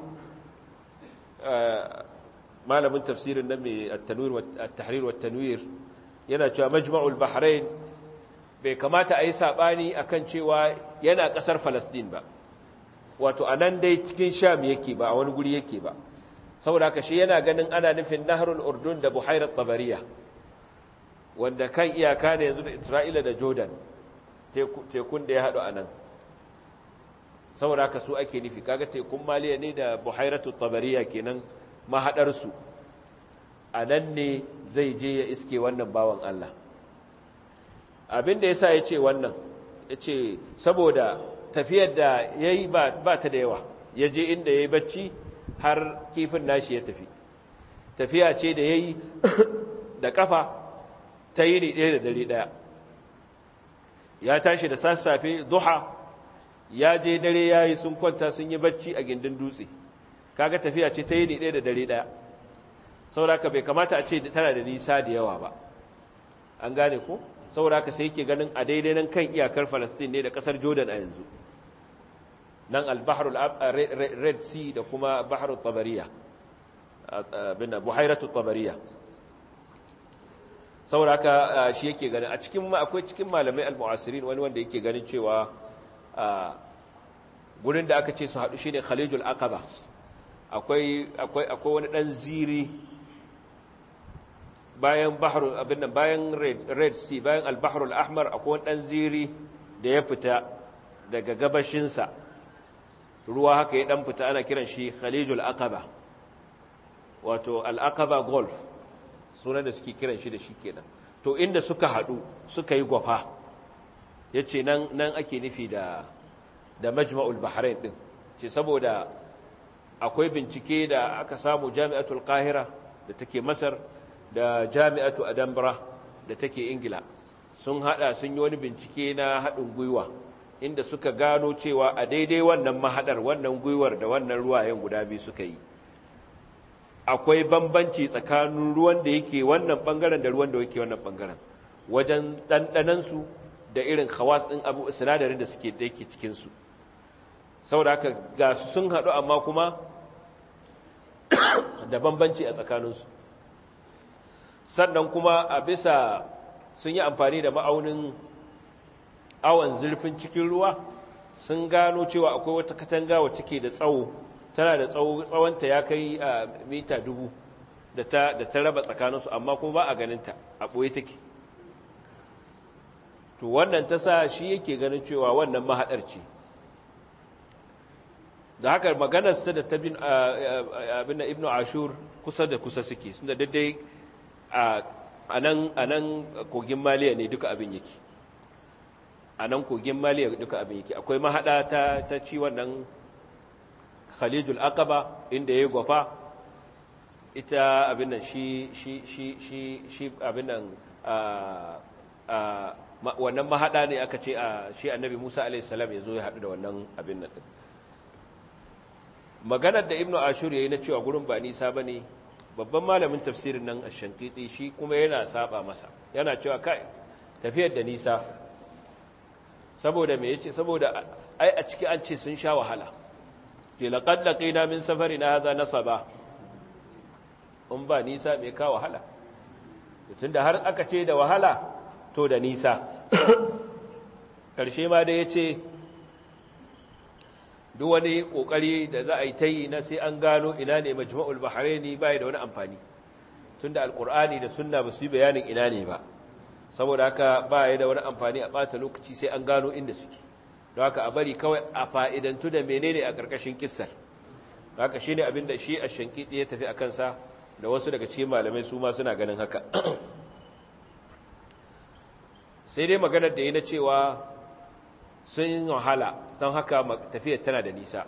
malamin tafsirin nan mai at-tanwir wa at-tahrir wa at-tanwir yana cewa majma'ul bahrain bai kamata a yi sabani akan cewa yana kasar falastin ba wato anan dai cikin sham yake ba a wani guri yake ba saboda haka shi yana ganin ana nufin nahrul urdun da buhairat tabariya wanda kan iyaka ne yanzu da isra'ila da jordan tekun da ya haɗu a nan saboda haka su ake nufi kaga tekun maliya ne da buhairatu tabariya kenan mahaɗarsu a nan ne zai je ya iske wannan bawan Allah abin da ya sa ya ce wannan ya ce saboda tafiyar da ya yi ba ta da yawa ya je inda ya yi bacci har kifin nashi ya tafi tafiya ce da ya yi da kafa ta yi ni ɗaya da dare ɗaya ya tashi da sassafe duha ya je dare ya yi sun kwanta sun yi bacci a gindin dutse kaga tafiya ce ta yi ni ɗaya da dare ɗaya sauraka bai kamata a ce tana da nisa da yawa ba an gane ko sauraka sai yake ganin a daidai nan kan iyakar falastin ne da ƙasar jordan a yanzu nan albaharul red sea da kuma baharul tabariya bin buhairatu tabariya saboda haka shi yake ganin a cikin akwai cikin malamai al-mu'asirin wani wanda yake ganin cewa gurin da aka ce su haɗu shine Khalijul Aqaba akwai akwai akwai wani dan ziri bayan bahru abin nan bayan red sea bayan al-bahr al-ahmar akwai wani dan ziri da ya fita daga gabashinsa ruwa haka ya dan fita ana kiran shi khalijul aqaba wato al-aqaba golf sunan da suke kiran shi da shi kenan to inda suka hadu suka yi gwafa yace nan nan ake nufi da da majma'ul bahrain din ce saboda akwai bincike da aka samu jami'atul qahira da take masar da jami'atu adambra da take ingila sun hada sun yi wani bincike na haɗin gwiwa inda suka gano cewa a daidai wannan mahadar wannan gwiwar da wannan ruwayen guda biyu suka yi akwai bambanci tsakanin ruwan da yake wannan bangaren da ruwan da yake wannan bangaren wajen ɗanɗanansu da irin khawas ɗin abu sinadarin da suke da yake cikinsu saboda haka ga su sun haɗu amma kuma da bambanci a tsakaninsu sannan kuma a bisa sun yi amfani da ma'aunin awon zurfin cikin ruwa sun gano cewa akwai wata katanga wacce ke da tsawo tana da tsawonta ya kai a mita dubu da ta raba tsakaninsu amma kuma ba a ganinta a ɓoye take to wannan ta sa shi yake ganin cewa wannan mahaɗar ce da haka maganarsa da ta bin abin ibnu ashur kusa da kusa suke sun da daidai a nan kogin maliya ne duka abin yake a nan kogin maliya duka abin yake akwai mahaɗa ta, ta ci wannan khalijul aqaba inda ya gwafa ita abin nan shi shi shi shi shi abin nan wannan mahaɗa ne aka ce a shi annabi musa alaihissalam ya zo ya haɗu da wannan abin nan ɗin maganar da ibnu ashur ya yi na cewa gurin ba nisa ba ne babban malamin tafsirin nan a shankiti shi kuma yana saba masa yana cewa kai tafiyar da nisa saboda me yace saboda ai a ciki an ce sun sha wahala ke laqad laqina min safarina hadha nasaba in ba nisa me ka wahala tunda har aka ce da wahala to da nisa karshe ma da yace duk wani kokari da za a yi ta yi na sai an gano ina ne majma'ul bahraini bai da wani amfani tunda alqur'ani da sunna ba su yi bayanin ina ne ba saboda haka ba ya da wani amfani a bata lokaci sai an gano inda suke don haka a bari kawai a fa'idantu da menene a ƙarƙashin kissar haka shi ne abinda shi a shankidi ya tafi a kansa da wasu daga cikin malamai su ma suna ganin haka sai dai maganar da yi na cewa sun wahala don haka tafiyar tana da nisa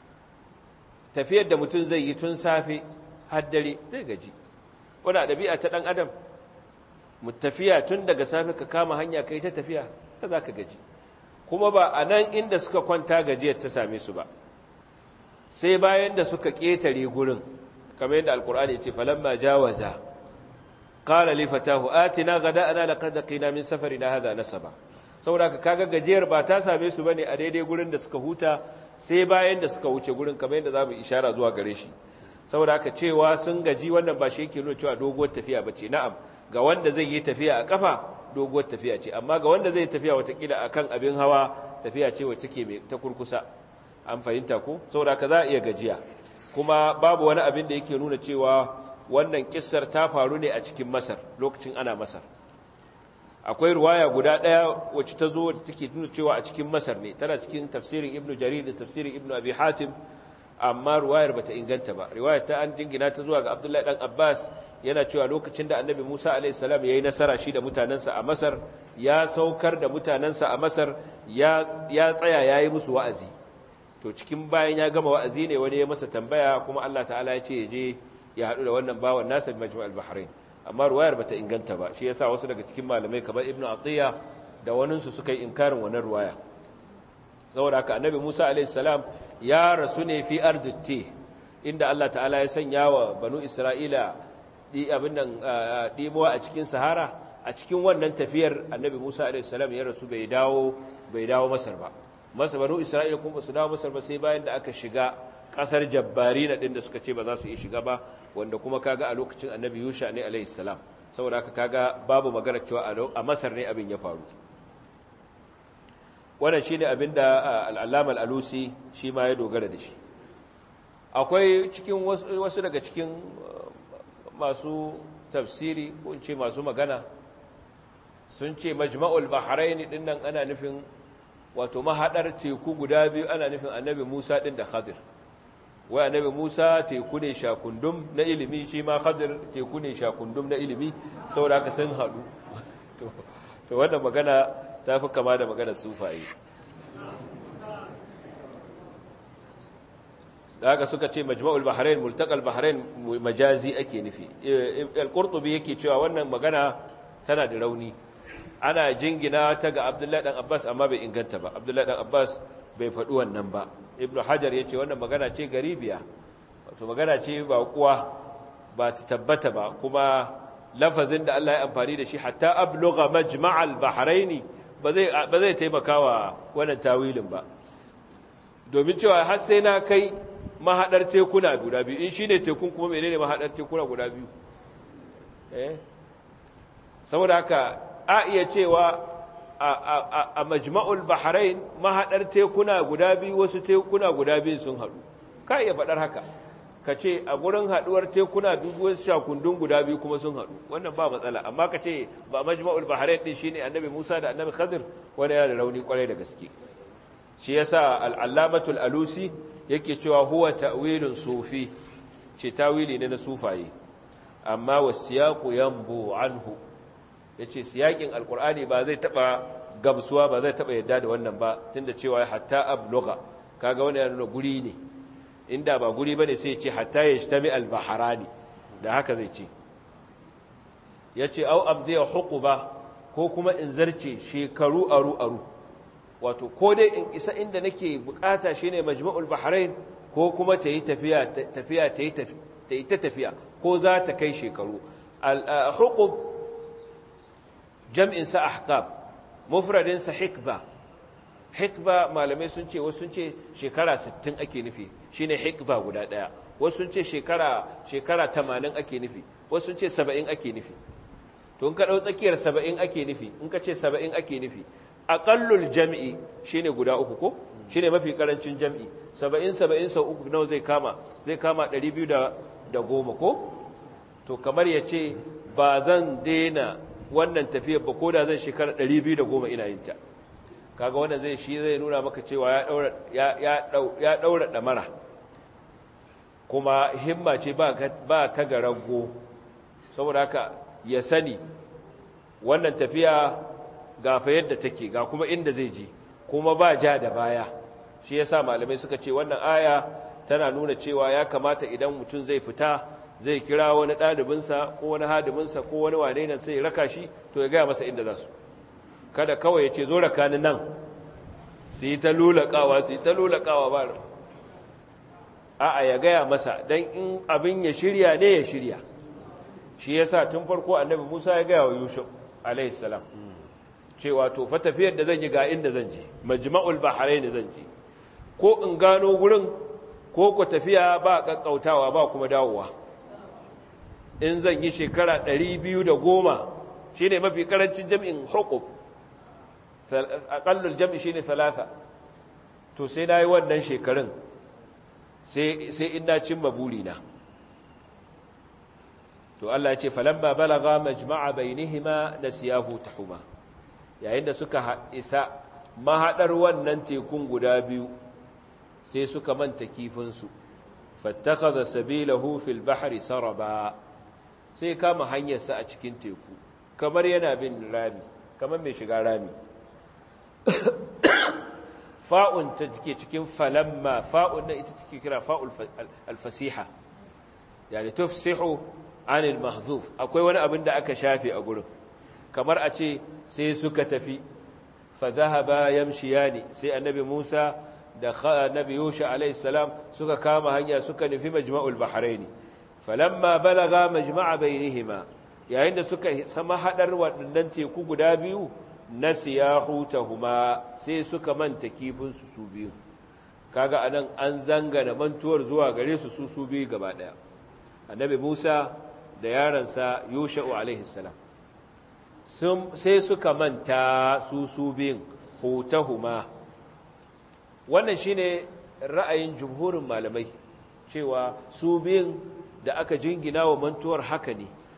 tafiyar da mutum zai yi tun safe har dare zai gaji wani ɗabi'a ta ɗan adam tafiya tun daga safe ka kama hanya kai ta tafiya ka za ka gaji kuma ba a nan inda suka kwanta gajiyar ta same su ba sai bayan da suka ƙetare gurin kamar yadda alkur'ani ce falamma jawaza qala li fatahu atina ghada'ana laqad laqina min safarina hadha nasaba saboda ka kaga gajiyar ba ta same su bane a daidai gurin da suka huta sai bayan da suka wuce gurin kamar yadda zamu ishara zuwa gare shi saboda haka cewa sun gaji wannan ba shi yake nuna cewa doguwar tafiya bace na'am ga wanda zai yi tafiya a kafa doguwar tafiya ce amma ga wanda zai tafiya watakila a kan abin hawa tafiya ce wacce take ta kurkusa an fahimta ko saboda ka za a iya gajiya kuma babu wani abin da yake nuna cewa wannan kissar ta faru ne a cikin masar lokacin ana masar akwai ruwaya guda ɗaya wacce ta zo da take nuna cewa a cikin masar ne tana cikin tafsirin ibnu jarir da tafsirin ibnu abi hatim amma ruwayar bata inganta ba riwayar ta an jingina ta zuwa ga abdullahi dan abbas yana cewa lokacin da annabi musa alaihi salam yayi nasara shi da mutanansa a masar ya saukar da mutanansa a masar ya ya tsaya yayi musu wa'azi to cikin bayan ya gama wa'azi ne wani ya masa tambaya kuma Allah ta'ala ya ce ya je ya haɗu da wannan bawan nasa bi majma'al bahrain amma ruwayar bata inganta ba shi yasa wasu daga cikin malamai kamar ibnu atiya da waninsu suka yi inkarin wannan ruwaya saboda haka annabi musa alaihi salam ya rasu ne fi arditti inda Allah ta'ala ya sanya wa banu Isra'ila abin nan ɗimuwa a cikin sahara a cikin wannan tafiyar annabi Musa a.s. ya rasu bai dawo bai dawo Masar ba masa banu Isra'ila kuma su dawo Masar ba sai bayan da aka shiga ƙasar jabbari na ɗin da suka ce ba za su iya shiga ba wanda kuma kaga a lokacin annabi Yusha ne a.s. saboda haka kaga babu magana cewa a Masar ne abin ya faru wannan shi ne abin da al'allama al'alusi shi ma ya dogara da shi akwai cikin wasu daga cikin masu tafsiri ko in ce masu magana sun ce majma'ul bahrain din nan ana nufin wato mahadar teku guda biyu ana nufin annabi Musa din da Khadir wai annabi Musa teku ne shakundum na ilimi shi ma Khadir teku ne shakundum na ilimi saboda haka sun hadu to to wannan magana ta fi kama da magana sufaye da haka suka ce majma'ul bahrain multaqal bahrain majazi ake nufi al-qurtubi yake cewa wannan magana tana da rauni ana jingina ta ga abdullahi dan abbas amma bai inganta ba abdullahi dan abbas bai faɗi wannan ba ibnu hajar yace wannan magana ce garibiya wato magana ce ba kuwa ba ta tabbata ba kuma lafazin da Allah ya amfani da shi hatta ablugha majma'al bahrain ba zai ba zai taimakawa wannan tawilin ba domin cewa har sai na kai mahadar tekuna guda biyu in shine tekun kuma menene mahadar tekuna guda biyu eh saboda haka a iya cewa a majma'ul bahrain mahadar tekuna guda biyu wasu tekuna guda biyu sun haɗu ka iya faɗar haka ka ce a gurin haɗuwar tekuna biyu wasu shakundun guda biyu kuma sun haɗu wannan ba matsala amma ka ce ba majma'ul bahrain ɗin shine annabi musa da annabi khadir wani yana da rauni kwarai da gaske shi yasa al'allamatul alusi yake cewa huwa ta'wilun sufi ce tawili ne na sufaye amma wasiyaqu yanbu anhu yace siyakin alqur'ani ba zai taba gamsuwa ba zai taba yadda da wannan ba tunda cewa hatta ablugha kaga wannan yana nuna guri ne inda ba guri bane sai ce hatta yajtami albaharani da haka zai ce yace au amdiya huquba ko kuma in zarce shekaru aru aru wato ko dai in isa inda nake bukata shine majma'ul bahrain ko kuma ta yi tafiya tafiya ta yi ta tafiya ko za ta kai shekaru al-huqub jam'in sa ahqab mufradin sa hikba hikba malamai sun ce wasu sun ce shekara 60 ake nufi shine hikba guda daya wasu sun ce shekara shekara 80 ake nufi wasu sun ce 70 ake nufi to in ka dau tsakiyar 70 ake nufi in ka ce 70 ake nufi aqallul jam'i shine guda uku ko shine mafi karancin jam'i 70 70 sau uku nawa zai kama zai kama 210 ko to kamar yace ba zan daina wannan tafiyar ba ko da zan shekara 210 ina yin ta kaga wannan zai shi zai nuna maka cewa ya daura ya ya daura damara kuma himma ce ba ba ta garago saboda haka ya sani wannan tafiya gafa yadda take ga kuma inda zai je kuma ba ja da baya shi yasa malamai suka ce wannan aya tana nuna cewa ya kamata idan mutum zai fita zai kira wani ɗalibinsa ko wani hadiminsa ko wani wane nan sai ya raka shi to ya gaya masa inda za su kada kawai ya ce zo raka ni nan su yi ta lulakawa su yi ta lulakawa ba a'a ya gaya masa don in abin ya shirya ne ya shirya shi yasa tun farko annabi musa ya gaya wa yusuf alaihi salam cewa to fa tafiyar da zan yi ga inda zan je majma'ul bahrain zan je ko in gano gurin ko ku tafiya ba kakkautawa ba kuma dawowa in zan yi shekara 210 shine mafi karancin jami'in huquq aqallul jam'i shine thalatha to sai nayi wannan shekarun sai sai in na cimma burina to Allah ya ce falamma balagha majma'a bainihima nasiyahu tahuma yayin da suka isa mahaɗar wannan tekun guda biyu sai suka manta kifinsu fattakaza sabilahu fil bahri saraba sai kama hanyarsa a cikin teku kamar yana bin rami kamar mai shiga rami fa'un ta ke cikin falamma fa'un na ita take kira fa'ul alfasiha yani tufsihu anil mahzuf akwai wani abin da aka shafe a gurin kamar a ce sai suka tafi fadhahaba yamshiyani sai annabi Musa da annabi Yusha alayhi salam suka kama hanya suka nufi majma'ul bahrain falamma balaga majma'a bainihima yayin da suka sama hadar waɗannan teku guda biyu nasiya hutahuma sai suka manta kifin su su biyu kaga anan an zangana mantuwar zuwa gare su su su biyu gaba daya annabi Musa da yaransa Yusha alayhi salam sai suka manta su su biyun hutahuma wannan shine ra'ayin jumhurin malamai cewa su biyun da aka jingina wa mantuwar haka ne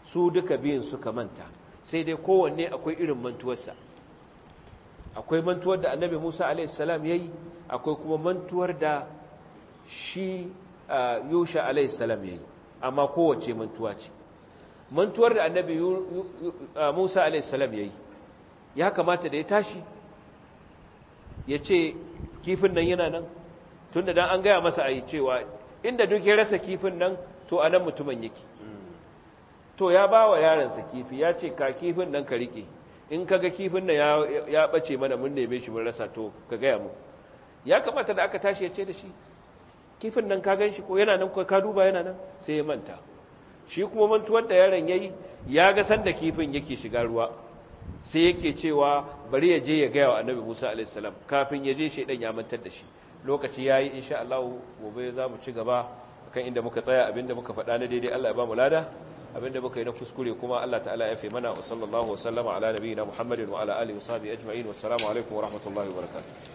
su duka biyun suka manta sai dai kowanne akwai irin mantuwarsa akwai mantuwar da annabi musa alaihissalam ya yi akwai kuma mantuwar da shi yusha alaihissalam ya yi amma kowace mantuwa ce mantuwar da annabi musa alaihissalam ya yi ya kamata da ya tashi ya ce kifin nan yana nan tun da dan an gaya masa a yi cewa inda duk ya rasa kifin nan to a nan mutumin yake to ya ba wa yaransa kifi ya ce ka kifin nan ka riƙe in ka ga kifin nan ya ɓace mana mun neme shi mun rasa to ka gaya mu ya kamata da aka tashi ya ce da shi kifin nan ka gan shi ko yana nan ka duba yana nan sai ya manta shi kuma mantuwar da yaron ya yi ya ga sanda kifin yake shiga ruwa sai yake cewa bari ya je ya gaya wa annabi musa alaihissalam kafin ya je shaidan ya mantar da shi lokaci ya yi insha Allah gobe za mu ci gaba kan inda muka tsaya abinda muka faɗa na daidai Allah ya ba mu lada abinda muka yi na kuskure kuma Allah ta'ala ya fi mana wa sallallahu wa sallama ala nabiyina Muhammadin wa ala alihi wa sahbihi ajma'in wassalamu alaikum wa rahmatullahi wa barakatuh